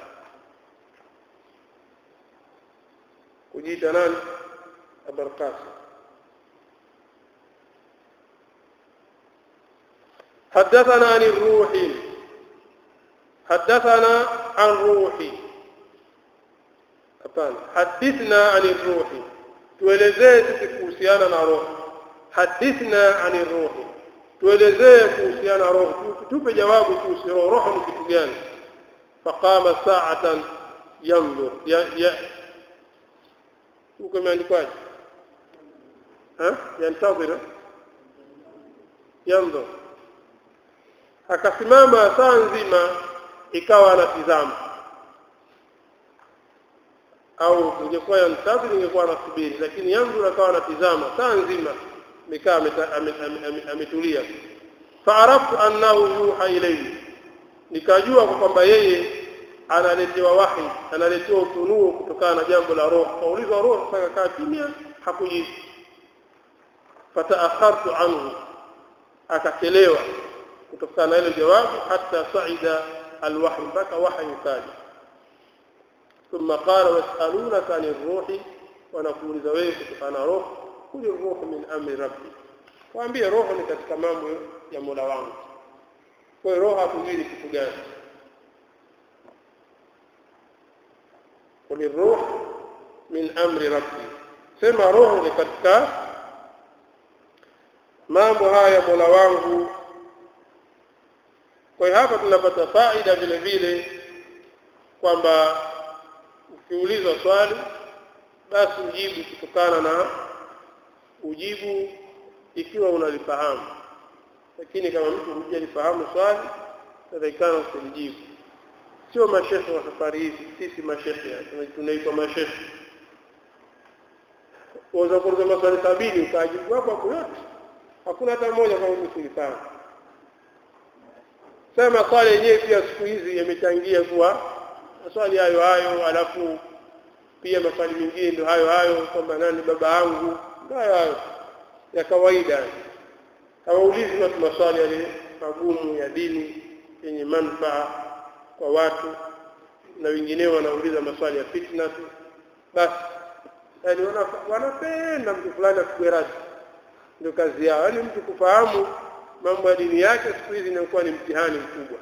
kujiita nani abul qasim حدثنا عن الروح حدثنا عن روح hapana hadithna ani ruhi tuelezee sisi kuhusiana na roho hadithna ani ruhi tuelezee kuhusiana na roho tupe jawabu kuhusu roho roho ni kitu gani faqama sa'atan yanzur ya ya huko imeandikwaje ha yantazira yanzur akasimama saa nzima ikawa anatizama au ingekuwa yantazir ingekuwa anasubiri lakini yanzur akawa anatizama saa nzima amekaa ametulia faaraftu annahu yuha ilayhi nikajua kwamba yeye analetewa wahi analetewa ufunuo kutokana na jambo la roho kaulizwa roho sasa kaa kimya hakujibu fataakhartu anhu akachelewa kutokana na ile jawabu hata saida alwahy mpaka wahy ukaja ثم قال واسألونك عن الروح ونقول زويك كتokana na roho kuli roho min amri rabbi waambie roho ni katika mambo ya Mola wangu kwa hiyo roho hakujui kitu gani kuli roho min amri rabbi sema roho ni katika mambo haya Mola wangu kwa hiyo hapa tunapata faida vile vile kwamba ukiulizwa swali basi ujibu kutokana na ujibu ikiwa unalifahamu lakini kama mtu hujalifahamu swali tadhikana usilijibu sio mashekhe wa safari hizi sisi mashekhe tunaitwa mashekhe waweza kuuliza maswali sabini ukajibu hapo hapo yote hakuna hata mmoja kama usulifanya sasa maswali yenyewe pia siku hizi yamechangia kuwa maswali hayo hayo alafu pia maswali mengine ndio hayo hayo kwamba nani baba yangu ndio hayo hayo ya kawaida hawaulizi watu maswali yale magumu ya dini yenye manufaa kwa watu na wengineo wanauliza maswali ya fitna tu basi yani wanapenda mtu fulani afikwe rasi ndio kazi yao yaani mtu kufahamu mambo ya dini yake siku hizi inakuwa ni mtihani mkubwa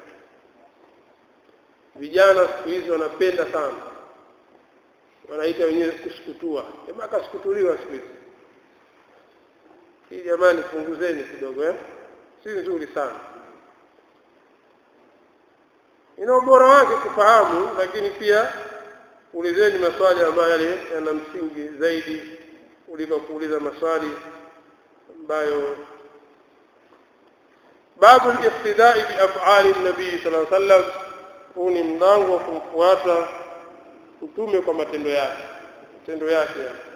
vijana siku hizi wanapenda sana wanaita wenyewe kusukutua jamaa akasukutuliwa siku hizi hii jamani punguzeni kidogo eh si nzuri sana ina ubora wake kufahamu lakini pia ulizeni maswali ambayo yale yana msingi zaidi kuliko kuuliza maswali ambayo babu al-iqtidai bi af'ali an-nabii sallallahu alaihi wasallam huu ni mlango wa kumfuata mtume kwa matendo yake matendo yake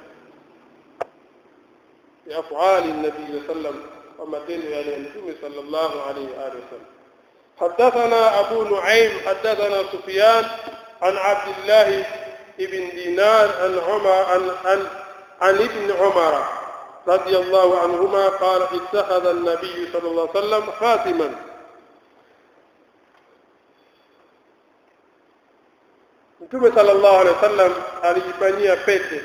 ya af'ali an-nabii sallallahu alaihi wasallam kwa matendo yale ya mtume sallallahu alaihi wa alihi wasallam حدثنا أبو نعيم حدثنا سفيان عن عبد الله بن دينار عن عمر عن, عن, عن ابن عمر رضي الله عنهما قال اتخذ النبي صلى الله عليه وسلم خاتما Mtume sallallahu alaihi wasallam alijifanyia pete.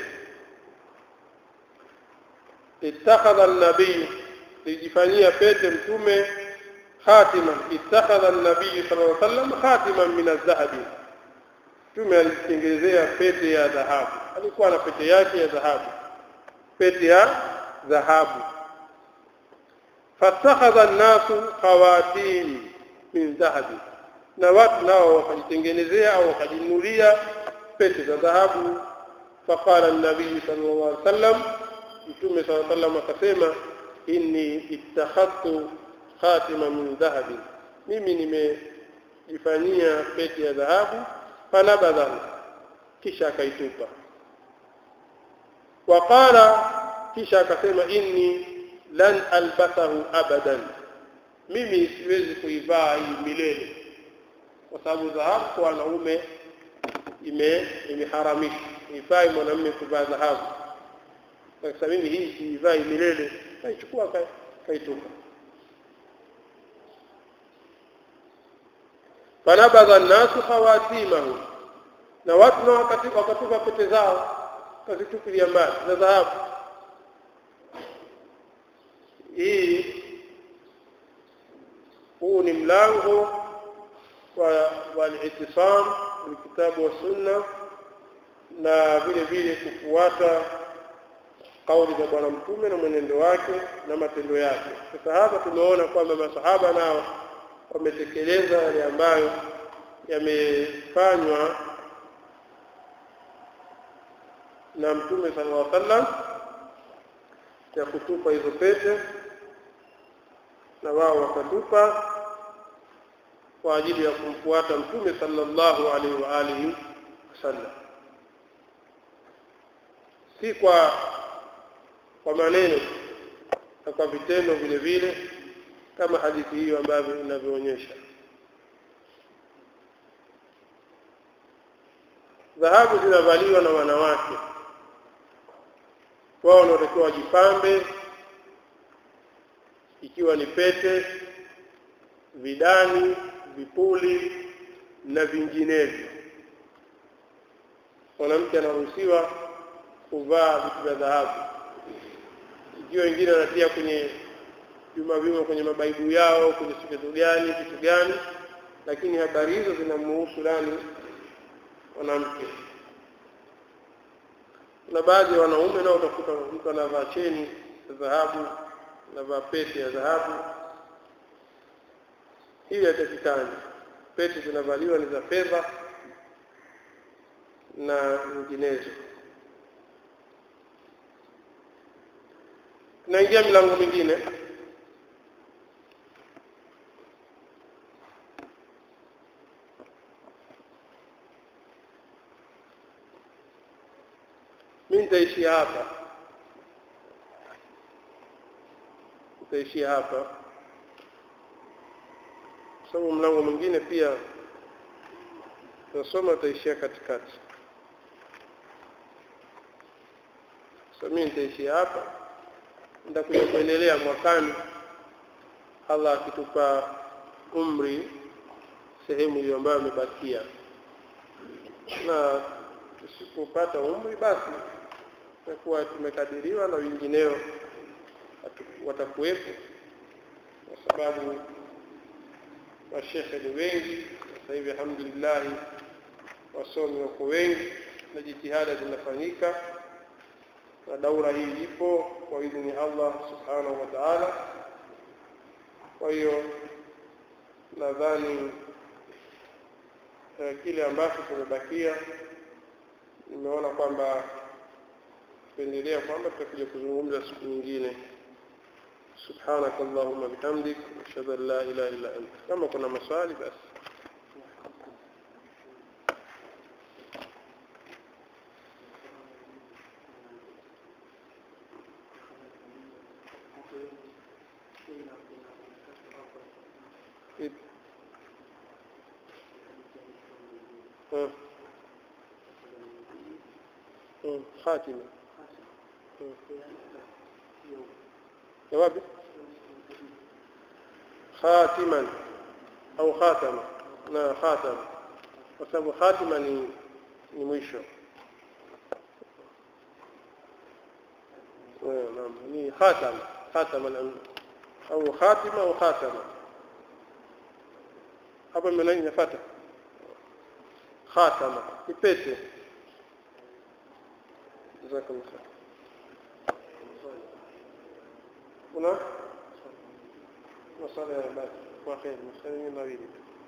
Ittakhadha an-nabiy, alijifanyia pete mtume khatiman. Ittakhadha an-nabiy sallallahu alaihi wasallam khatiman min adh-dhahabi. Mtume alijitengenezea pete ya dhahabu. Alikuwa na pete yake ya dhahabu. Pete ya dhahabu. Fatakhadha an-nasu khawatim min dhahabi na watu nao wakajitengenezea au wakajinunulia pete za dhahabu faqala an-nabii sallallahu alaihi wasallam mtume sallallahu alaihi wasallam akasema inni ittakhadtu khatima min dhahabi mimi nimejifanyia pete ya dhahabu fanabadha kisha akaitupa waqala kisha akasema inni lan albasahu abadan mimi siwezi kuivaa hii milele kwa sababu dhahabu kwa wanaume ime imeharamishwa ifai mwanamume kuvaa dhahabu sasa mimi hii siivai milele kaichukua kaitupa fanabadha nnasu khawatimahu na watu nao wakatupa pete zao kazitupilia mbali za dhahabu hii huu ni mlango walitisam bilkitabu wassunna na vile vile kufuata kauli za bwana mtume na mwenendo wake na matendo yake sasa hapa tumeona kwamba masahaba nao wametekeleza yale ambayo yamefanywa na mtume sallallahu alaihi wasallam ya kutupa hizo pete na wao wakatupa kwa ajili ya kumfuata mtume sallallahu alaihi wa alihi wasallam si kwa kwa maneno na kwa vitendo vile vile kama hadithi hiyo ambavyo inavyoonyesha dhahabu zinavaliwa na wanawake wao wanatakiwa wajipambe ikiwa ni pete vidani vipuli na vinginevyo mwanamke anaruhusiwa kuvaa vitu vya dhahabu ikiwa wengine wanatia kwenye vyuma vyuma kwenye mabaibu yao kwenye kitu gani kitu gani lakini habari hizo zinamuhusu nani mwanamke na baadhi ya wanaume nao utakuta mtu anavaa cheni ya dhahabu anavaa pete ya dhahabu hii haitakikani pete zinavaliwa ni za fedha na nyinginezo tunaingia milango mingine mi nitaishia hapa tutaishia hapa kwa sababu mlango mwingine pia tunasoma tutaishia katikati sasa mimi nitaishia hapa nitakuja kuendelea mwakani Allah akitupa umri sehemu hiyo ambayo imebakia na tusipopata umri basi tutakuwa tumekadiriwa na wengineo watakuwepo kwa sababu mashekhe ni wengi sasa hivi alhamdulillah wasomi wako wengi na jitihada zinafanyika na daura hii ipo kwa idhini Allah subhanahu wa ta'ala kwa hiyo nadhani eh, kile ambacho kimebakia nimeona kwamba tuendelea kwamba tutakuja kuzungumza siku nyingine سبحانك اللهم بحمدك أشهد أن لا إله إلا أنت كما كنا مسؤالي بس خاتمة جوابي خاتما au khatama na khatam kwa sababu khatima ni ni mwisho naam ni khatam khatama au khatima au khatama hapa mimi inafuata khatama ni pete jazakallahu khair kuna masala ya basi kwa kheri masala ni mawili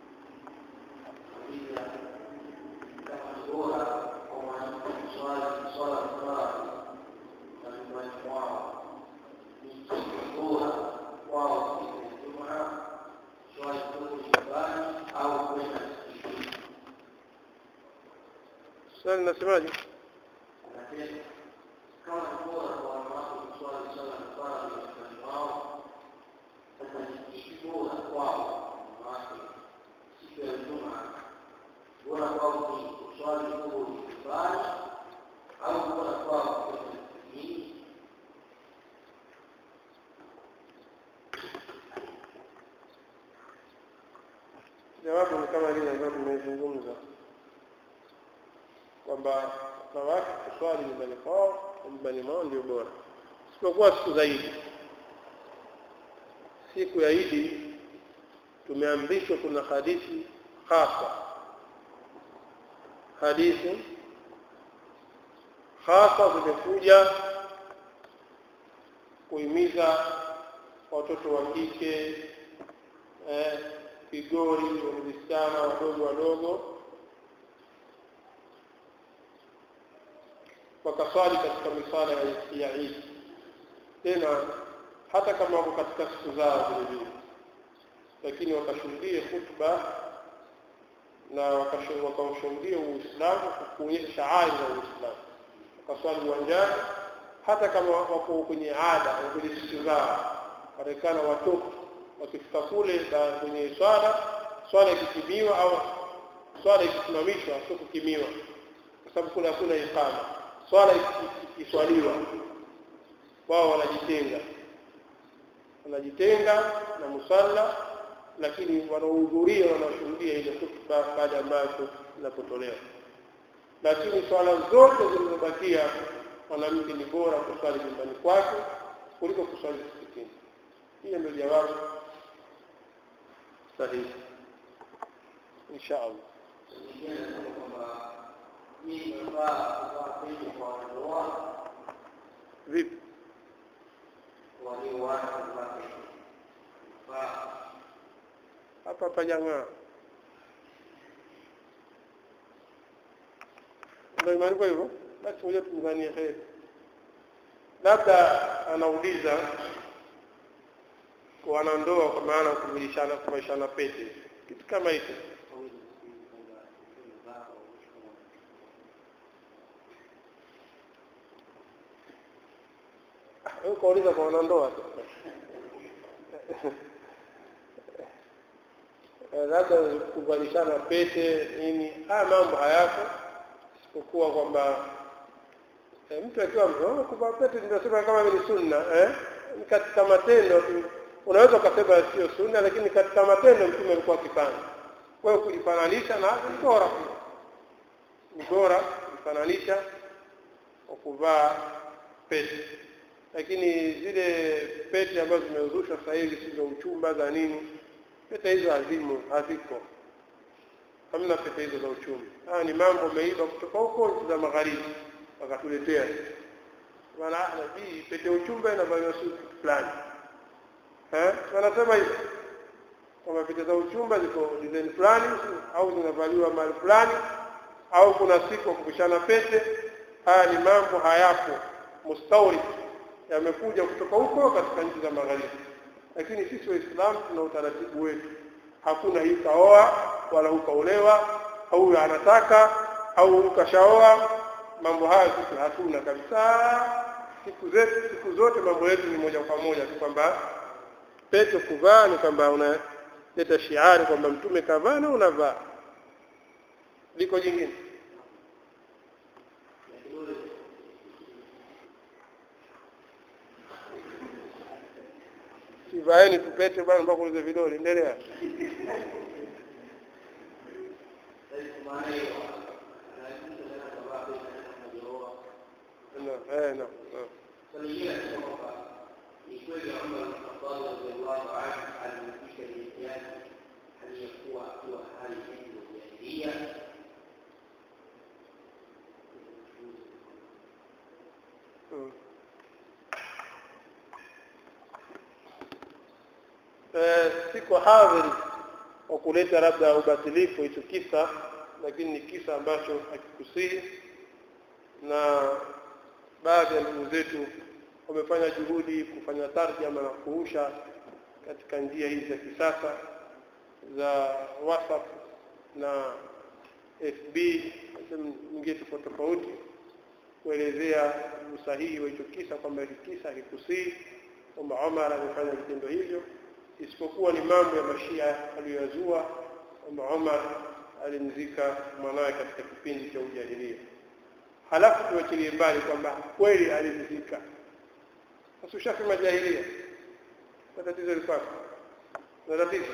swali nasemaje jawabu ni kama lile ambalo tumezungumza kwamba wanawake kuswali nyumbani kwao nyumbani mwao ndio bora isipokuwa siku za Idi. Siku ya Idi tumeamrishwa, kuna hadithi hasa, hadithi hasa zimekuja kuhimiza watoto wa kike eh, vigori wasichana wadogo wadogo wakaswali katika misala ya Eid tena hata kama wako katika siku zao vile vile lakini wakashuhudie khutba na wakaushuhudia Uislamu kuonyesha shaari za Uislamu wakaswali uwanjani hata kama wako kwenye ada kwenye siku zao waonekana watoto wakifika kule kwenye swala swala ikikimiwa au swala ikisimamishwa sio kukimiwa kwa sababu kule hakuna iqama swala ikiswaliwa wao wanajitenga wanajitenga na musalla lakini wanaohudhuria wanashuhudia ile khutba baada ambayo inapotolewa lakini swala zote zilizobakia mwanamke ni bora kuswali nyumbani kwake kuliko kuswali msikitini hiyo ndio jawabu sahihi insha allah vipi hapa pajang'aa ndio imeandikwa hivyo basi ngoja tumdhanie heri labda anauliza wanandoa kwa maana kuvilishana kuvaishana pete kitu kama hicho wewe kauliza kwa wanandoa eh, labda kuvalishana pete nini haya mambo hayako isipokuwa kwamba eh, mtu akiwa mzee kuvaa pete tunasema kama ni sunna eh? Ni katika matendo tu unaweza ukasema sio sunna lakini katika matendo mtume alikuwa akifanya kwa hiyo kujifananisha na ni bora pia ni bora kujifananisha kwa kuvaa pete lakini zile pete ambazo zimezushwa sasa hivi si za uchumba za nini pete hizo hazimu haziko hamna pete hizo za uchumba haya ni mambo meiba kutoka huko nchi za magharibi wakatuletea maana nabii pete uchumba inavaliwa siku fulani eh wanasema hivyo kwamba pete za uchumba ziko design fulani au zinavaliwa mahali fulani au kuna siku ya kupishana pete haya ni mambo hayapo mustawrid yamekuja kutoka huko katika nchi za magharibi lakini sisi waislamu tuna utaratibu wetu hakuna hii kaoa wala ukaolewa au anataka au ukashaoa mambo haya sisi hatuna kabisa siku zetu siku zote mambo yetu ni moja kwa moja tu kwamba pete kuvaa ni kwamba unaleta shiari kwamba mtume kavaa na unavaa liko jingine sivaeni tupete bwana mpaka ulize vidole endelea no, eh, no, no. ni kweli Umar bin Khattab radhiallahu anhu alimfikisha Yesu aliyekuwa akiwa hali hiyo ya jahiliya Mm. Eh, siko hadhiri wa kuleta labda ubatilifu hicho kisa lakini ni kisa ambacho hakikusihi na baadhi ya ndugu zetu wamefanya juhudi kufanya tarjama na kuusha katika njia hizi za kisasa za WhatsApp na FB sehemu nyingine tofauti tofauti kuelezea usahihi wa hicho kisa kwamba hiki kisa hakikusii kwamba Omar amefanya vitendo hivyo isipokuwa ni mambo ya mashia aliyoyazua kwamba Omar alimzika mwanawe katika kipindi cha ujahilia halafu tuachilie mbali kwamba kweli alimzika sasa ushasema jahilia na tatizo lipako na tatizo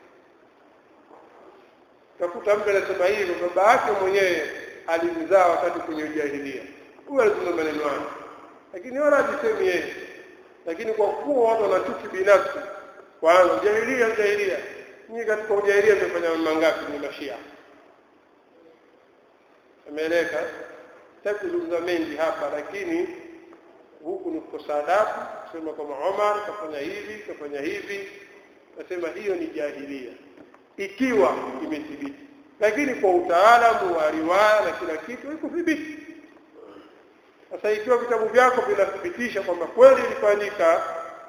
takuta mtu anasema hivyo baba yake mwenyewe alimzaa wakati kwenye ujahilia huyo alizungumza maneno hayo lakini wala hajisemi yeye lakini kwa kuwa watu wana chuki binafsi kwanza ujahilia ujahilia nyinyi katika ujahilia mmefanya mambo ngapi ni mashia ameeleka sitaki kuzungumza mengi hapa lakini huku ni kukosa adabu kusema kwamba Omar kafanya hivi kafanya hivi nasema hiyo ni jahilia ikiwa imethibiti lakini kwa utaalamu wa riwaya na kila kitu haikuthibiti sasa ikiwa vitabu vyako vinathibitisha kwamba kweli ilifanyika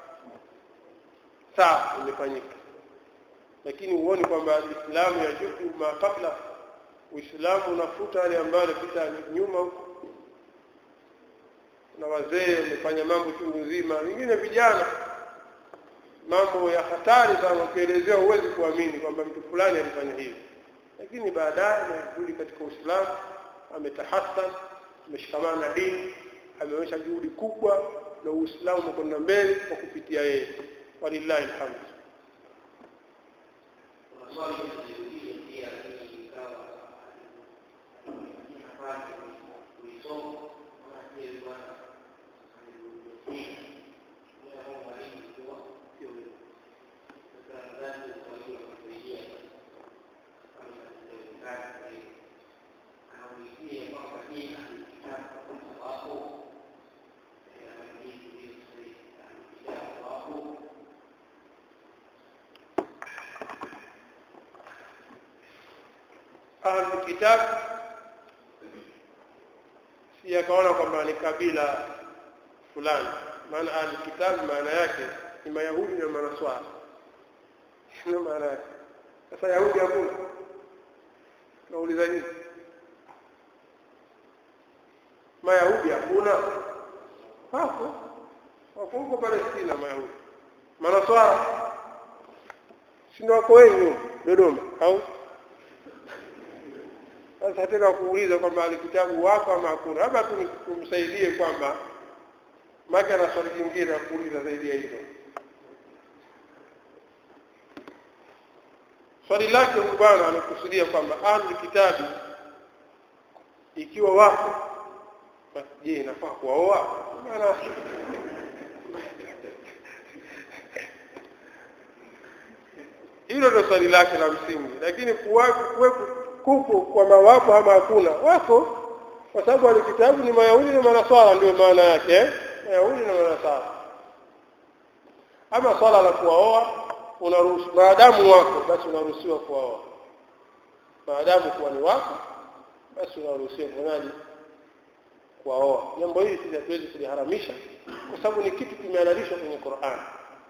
sawa imefanyika lakini huoni kwamba Uislamu yajuku ma kabla Uislamu unafuta yale ambayo yalipita nyuma huko na wazee wamefanya mambo chungu nzima wengine vijana mambo ya hatari sana ukielezea huwezi kuamini kwamba mtu fulani alifanya hivi lakini baadaye amerudi katika Uislamu ametahassan ameshikamana na dini ameonyesha juhudi kubwa na Uislamu umekwenda mbele kwa kupitia yeye walillahi alhamd kuna swali lililojirudia pia lakini ikawa nafasi kuisoma kama je bwana alirudia moja kwa mwalimu ikiwa sio wewe sasa nadhani kwa hiyo kusaidia kama inawezekana kwa hiyo anaulizia kwamba je kitabu hapo anahadithi hiyo kitabu hapo ahlul kitab si akaona kwamba ni kabila fulani maana ahlul kitab maana yake ni mayahudi na manaswara ndio maana yake sasa yahudi hakuna nauliza nini mayahudi hakuna hapo wako huko palestina mayahudi manaswara sindo wako wengi Dodoma au sasa tena kuuliza kwamba alikitabu wako ama hakuna, labda tu tumsaidie kwamba maki ana swali jingine la kuuliza zaidi ya hilo. Swali lake huyu bwana anakusudia kwamba ahli kitabu ikiwa wako basi, je, inafaa kuwaoa? Maana hilo ndio swali lake la msingi, lakini kuwepo kupo kwamba wapo ama hakuna, wako kwa sababu alikitabu ni Mayahudi na Manaswara, ndio maana yake eh? Mayahudi na Manaswara. Ama swala la kuwaoa unaruhusu, maadamu wako basi unaruhusiwa kuwaoa, maadamu kuwa ni wako basi unaruhusiwa kufanyaje? Kuwaoa. Jambo hili sisi hatuwezi kuliharamisha kwa sababu ni kitu kimehalalishwa kwenye Qur'an.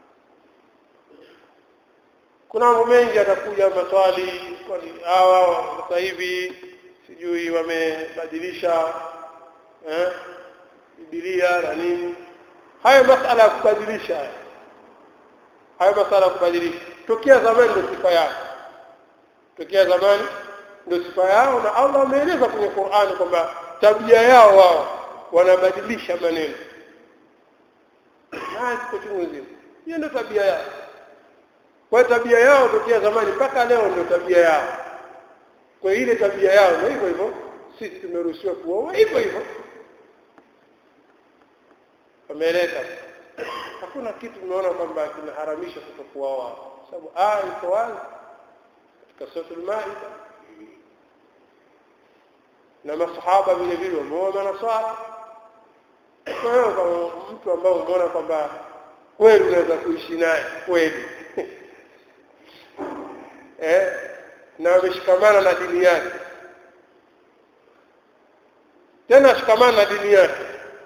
Kuna mambo mengi atakuja maswali, kwani hawa sasa hivi sijui wamebadilisha eh, Biblia na nini. Hayo masala ya kubadilisha haya hayo masala ya kubadilisha tokea zamani ndio sifa yao, tokea zamani ndio sifa yao, na Allah ameeleza kwenye Qur'ani kwamba tabia yao wao wanabadilisha maneno na siko chungu nzima. Hiyo ndio tabia yao. Kwa tabia yao tokea zamani mpaka leo ndio tabia yao. Kwa ile tabia yao na hivyo hivyo sisi tumeruhusiwa kuoa hivyo hivyo. Wameeleka. Hakuna kitu tumeona kwamba kinaharamisha kutokuoa, sababu aya iko wazi katika suratul Maida, na masahaba vile vile wameoa manaswara. Kwa hiyo kama mtu ambao umeona kwamba kweli unaweza kuishi naye kweli eh, na ameshikamana na dini yake, tena ashikamana na dini yake,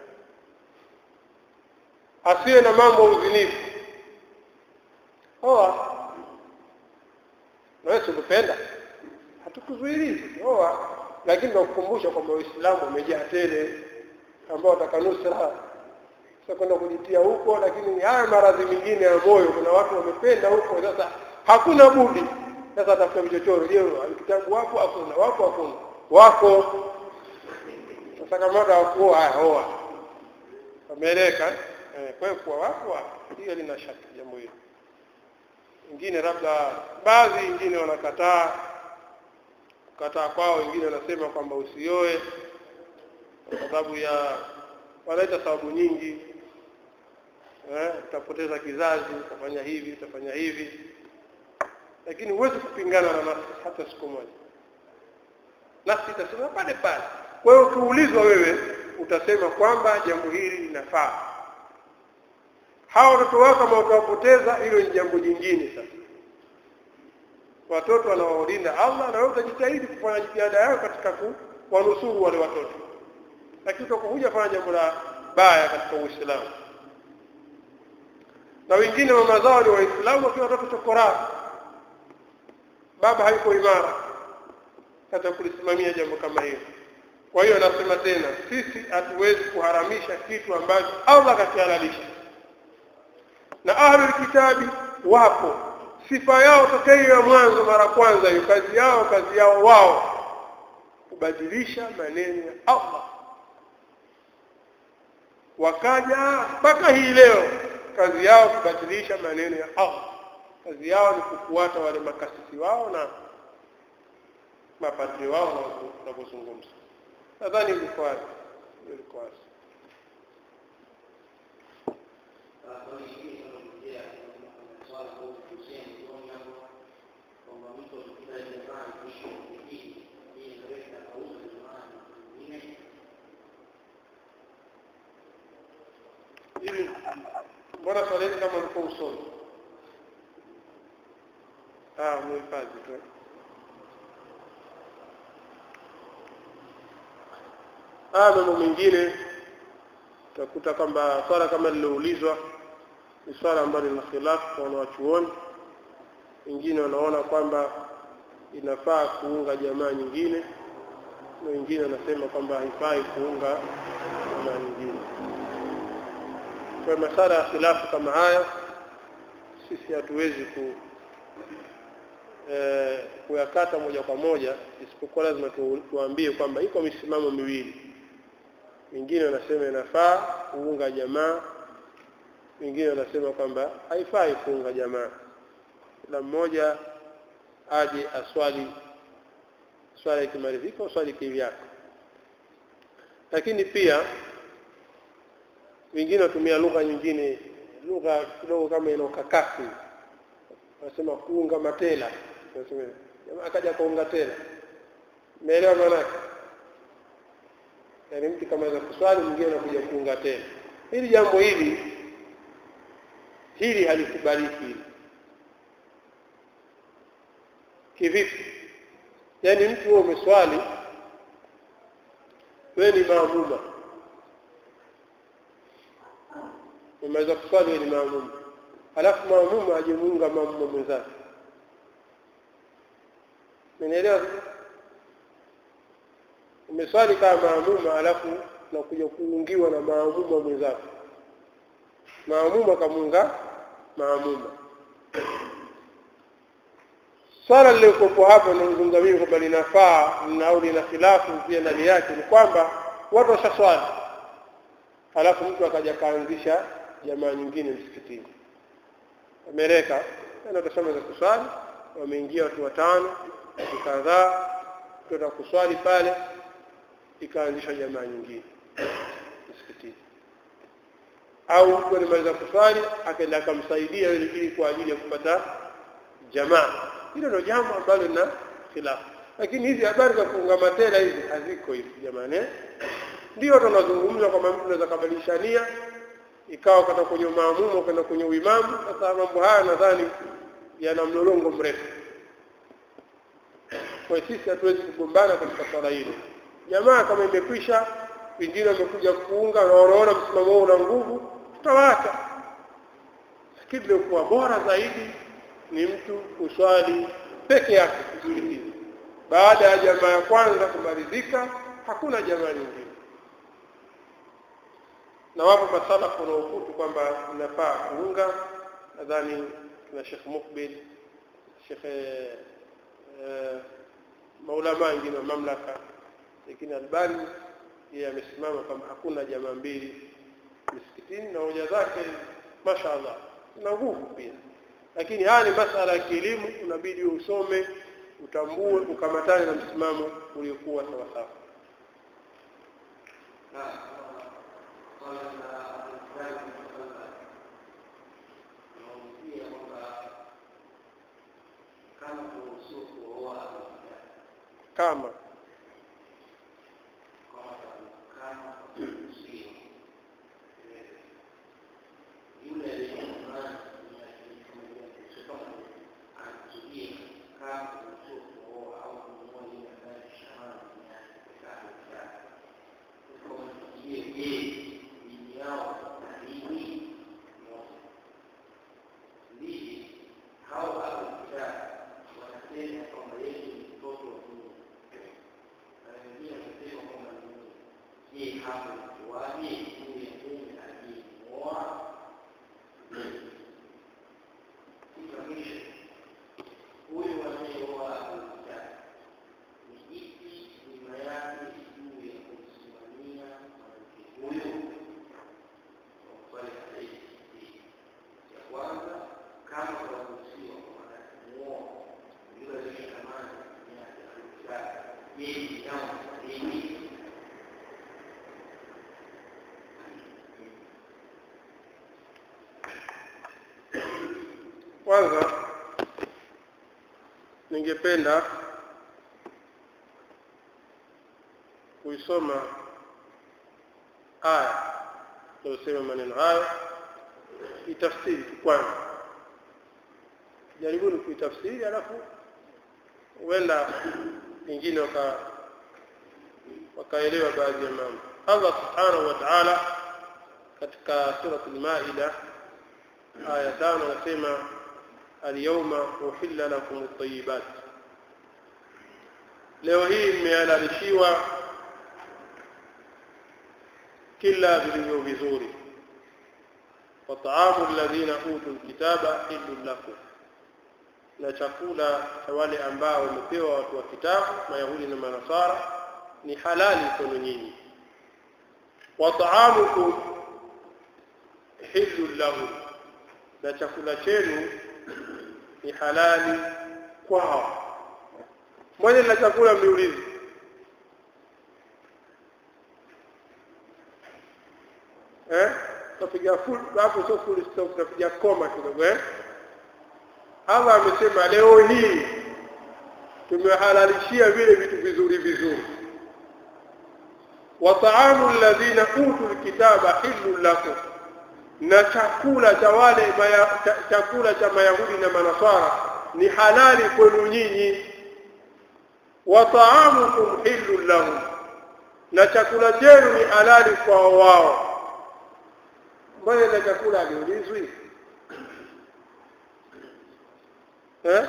asiwe na mambo ya uzinifu. Oa na wewe sikupenda, hatukuzuilii oa, lakini nakukumbusha kwamba Uislamu umejaa tele ambao wataka nusra sasa kwenda kujitia huko, lakini haya maradhi mengine ya moyo, kuna watu wamependa huko. Sasa hakuna budi sasa atafuta vichochoro. Je, kitabu wapo? Hakuna. Wapo? Hakuna. Wako. Sasa kama watu hawakuoa, haya oa. Wameeleka eh? Kwa hiyo kuwa wapo, hiyo lina shaka jambo hilo. Wengine labda baadhi wengine wanakataa kukataa kwao, wengine wanasema kwamba usioe kwa sababu ya wanaita sababu nyingi eh, utapoteza kizazi, utafanya hivi, utafanya hivi, lakini huwezi kupingana na nafsi hata siku moja. Nafsi itasema pale pale. Kwa hiyo ukiulizwa wewe utasema kwamba jambo hili linafaa. Hawa watoto wako kama utawapoteza, hilo ni jambo jingine. Sasa watoto wanawalinda Allah, na wewe utajitahidi kufanya jitihada yako katika kuwanusuru wale watoto lakini utakuja fanya jambo la baya katika Uislamu. Na wengine mama zao ni Waislamu wakiwa watoto chokora, baba hayuko imara hata kulisimamia jambo kama hilo. Kwa hiyo nasema tena, sisi hatuwezi kuharamisha kitu ambacho Allah kakihalalisha, na ahlul kitabi wapo, sifa yao tokea hiyo ya mwanzo, mara kwanza hiyo kazi yao, kazi yao wao kubadilisha maneno ya Allah wakaja mpaka hii leo kazi yao kubadilisha maneno ya Allah. Kazi yao ni kufuata wale makasisi wao na mapadri wao na kuzungumza. Nadhani ilikuwa wazi, ilikuwa wazi. Hivi mbona swali hili kama ulikuwa usoni? Ah, muhifadhi tu. Ah, mambo mengine utakuta kwamba swala kama liloulizwa ni swala ambalo lina khilafu kwa wanawachuoni. Wengine wanaona kwamba inafaa kuunga jamaa nyingine, na wengine wanasema kwamba haifai kuunga jamaa nyingine. Kwa masala ya khilafu kama haya sisi hatuwezi ku eh, kuyakata moja kwa moja isipokuwa lazima tu, tuambie kwamba iko misimamo miwili wengine wanasema inafaa kuunga jamaa wengine wanasema kwamba haifai kuunga jamaa kila mmoja aje aswali swala ikimalizika uswali kivyako lakini pia wengine watumia lugha nyingine lugha kidogo kama ina ukakasi wanasema kuunga matela Wanasema, jamaa akaja kuunga tela umeelewa maanake yaani mtu kama za kuswali mwingine anakuja kuunga tena hili jambo hili hili halikubaliki hili kivipi yaani mtu huo umeswali wewe ni maamuma umeweza kuswali wewe ni maamuma alafu maamuma ajemuunga maamuma mwenzake umenielewa umeswali kama maamuma alafu nakuja kuungiwa na maamuma mwenzako maamuma kamuunga maamuma swala lililokuwepo hapo nazungumza mimi kwamba linafaa au lina khilafu pia ndani yake ni kwamba watu washaswali alafu mtu akaja kaanzisha jamaa nyingine msikitini ameleka na utasema za kuswali wameingia watu watano watu kadhaa kwenda kuswali pale ikaanzishwa jamaa nyingine msikitini au mtu alimaliza kuswali akaenda akamsaidia yule ili kwa ajili ya kupata jamaa hilo ndio jambo ambalo lina khilafu lakini hizi habari za kuunga matela hizi haziko hizi jamani eh? ndio tunazungumza kwamba mtu anaweza kabadilisha nia ikawa kata kwenye maamumu kwenda kwenye uimamu sasa mambo haya nadhani yana mlolongo mrefu kwa hiyo sisi hatuwezi kugombana katika swala hilo jamaa kama imekwisha wengine wamekuja kuunga na wanaona msimamo huo una nguvu tutawaacha lakini iliokuwa bora zaidi ni mtu kuswali peke yake msikitini baada ya jamaa ya kwanza kumalizika hakuna jamaa nyingine na wapo masalafu wanaokutu kwamba inafaa kuunga nadhani na Sheikh Mukbil Sheikh eh, maulama wengine wa mamlaka lakini Albani yeye amesimama kama hakuna jamaa mbili misikitini na hoja zake mashaallah na nguvu pia lakini haya ni masala ya kielimu unabidi usome utambue ukamatane na msimamo uliokuwa sawa sawa kama kwanza ningependa kuisoma aya inayosema maneno hayo itafsiri kwanza jaribuni kuitafsiri alafu huenda wengine waka wakaelewa baadhi ya mambo allah subhanahu wa taala katika surat lmaida aya tano anasema alyawma uhilla lakum at-tayyibat leo hii mmehalalishiwa kila vilivyo vizuri wa taamu alladhina utul kitaba hillun lakum na chakula cha wale ambao wamepewa watu wa kitabu mayahudi na manasara ni halali kwenu nyinyi wa taamukum hillu lahu na chakula chenu ni halali kwao moja la chakula mliulizi eh tapiga full hapo sio full stop tapiga koma kidogo eh Allah amesema leo hii tumehalalishia vile vitu vizuri vizuri wa ta'amu alladhina utul kitaba hillu lakum na chakula cha wale chakula cha mayahudi na manasara ni halali kwenu nyinyi wa ta'amukum hillu lahum na chakula chenu ni halali kwa wao mbona ile chakula aliulizwi eh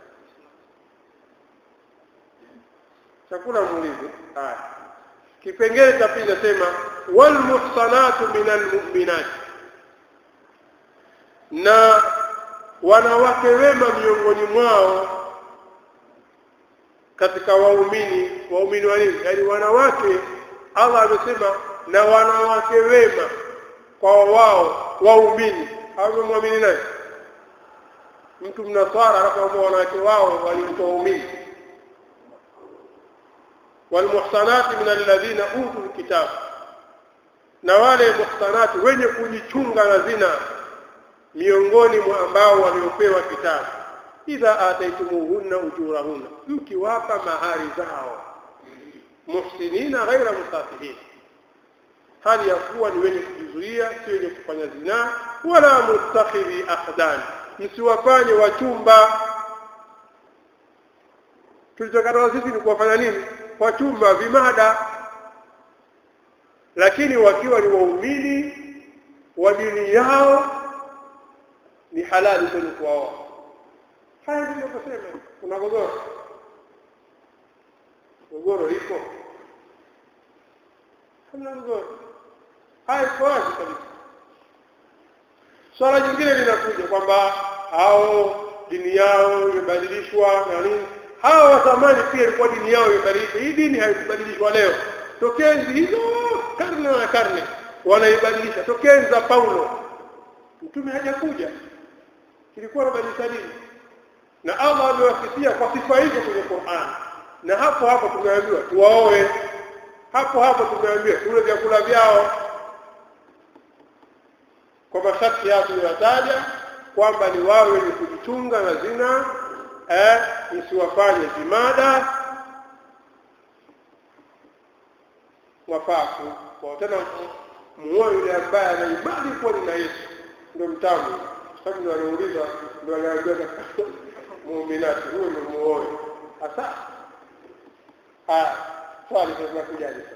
chakula muulize haya kipengele cha pili nasema wal muhsanatu minal mu'minat na wanawake wema miongoni mwao katika waumini waumini wa nini yaani wanawake Allah amesema na wanawake wema kwa wao waumini au muamini naye mtu mnaswara anapoamua wanawake wao walikuwa waumini walmuhsanati min alladhina utul kitab na wale muhsanati wenye kujichunga na zina miongoni mwa ambao waliopewa kitabu idha ataitumuhunna ujurahunna mkiwapa mahari zao muhsinina ghaira musafihin hali ya kuwa ni wenye kujizuia si wenye kufanya zinaa wala mustakhidhi akhdan msiwafanye wachumba tulichokataza sisi ni kuwafanya nini wachumba vimada lakini wakiwa ni waumini wa dini yao ni halali kwenu kuwaoa haya ndio kusema kuna gogoro gogoro liko hamna gogoro haya iko wazi kabisa swala jingine linakuja kwamba hao dini yao imebadilishwa na nini hawa wa zamani pia ilikuwa dini yao imebadilishwa hii dini haikubadilishwa leo tokenzi hizo karne na karne wanaibadilisha tokenzi za Paulo mtume hajakuja kilikuwa nabadilisha dini na Allah amewasifia kwa sifa hizo kwenye Qur'an na hapo hapo tumeambiwa tuwaoe hapo hapo tumeambiwa tule vyakula vyao kwa masharti yao tuliyotaja kwamba ni wao wenye kujichunga na zina eh msiwafanye zimada wafaku kwa tena muoe yule ambaye anaibadi kuwa ni na Yesu ndio mtamu sababu ndio anauliza ndio anaambia katika muuminati huyo ndio muoe hasa ah swali sasa linakujaje sasa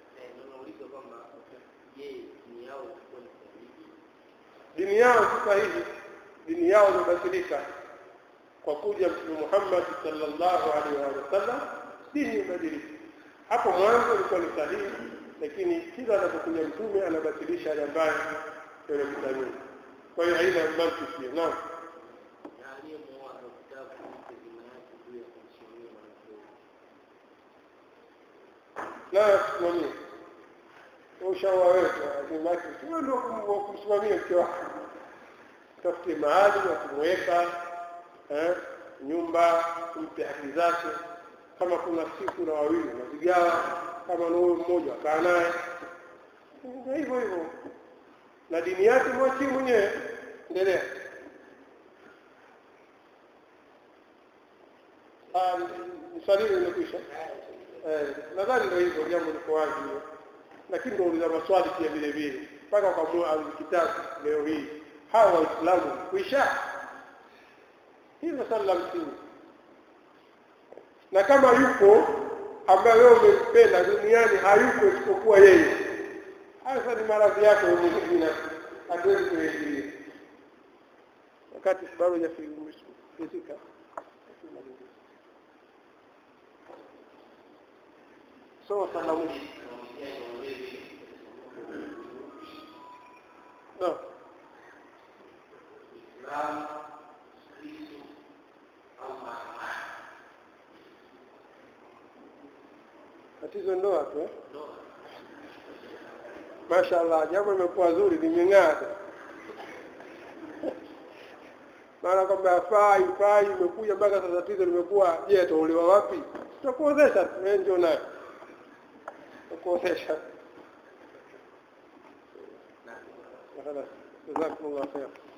dini yao si sahihi dini yao imebadilika kwa kuja mtume Muhammad sallallahu alaihi wasallam dini imebadilika hapo mwanzo ilikuwa ni sahihi lakini kila anapokuja mtume anabatilisha yale ambayo yamepita nyuma kwa hiyo haina mantiki naam la kusimamia ushauri wetu ni maki sio ndio kumsimamia mke wako tafute mahali na kumweka eh, nyumba kumpe haki zake kama kuna siku na wawili unazigawa kama na huyo mmoja akaa naye hivyo hivyo na dini yake mwachie mwenyewe endelea msalini imekwisha nadhani ndio hivyo jambo liko wazi hilo lakini ndio uliza maswali pia vile vile mpaka kwa kitabu leo hii hawa waislamu kuisha hilo swali la msingi na kama yupo ambaye wewe umempenda duniani hayupo isipokuwa yeye hasa ni maradhi yake mwenyewe hatuwezi kuingilia wakati sababu ya fizika so salamu no. tatizo ndoa tu eh? Mashaallah, jambo limekuwa zuri, limeng'aa. Maana kwamba hafai fai, imekuja mpaka sasa tatizo limekuwa, je, ataolewa wapi? Tutakuozesha tu, wewe ndio naye tutakuozesha. na Jazakumullah khair.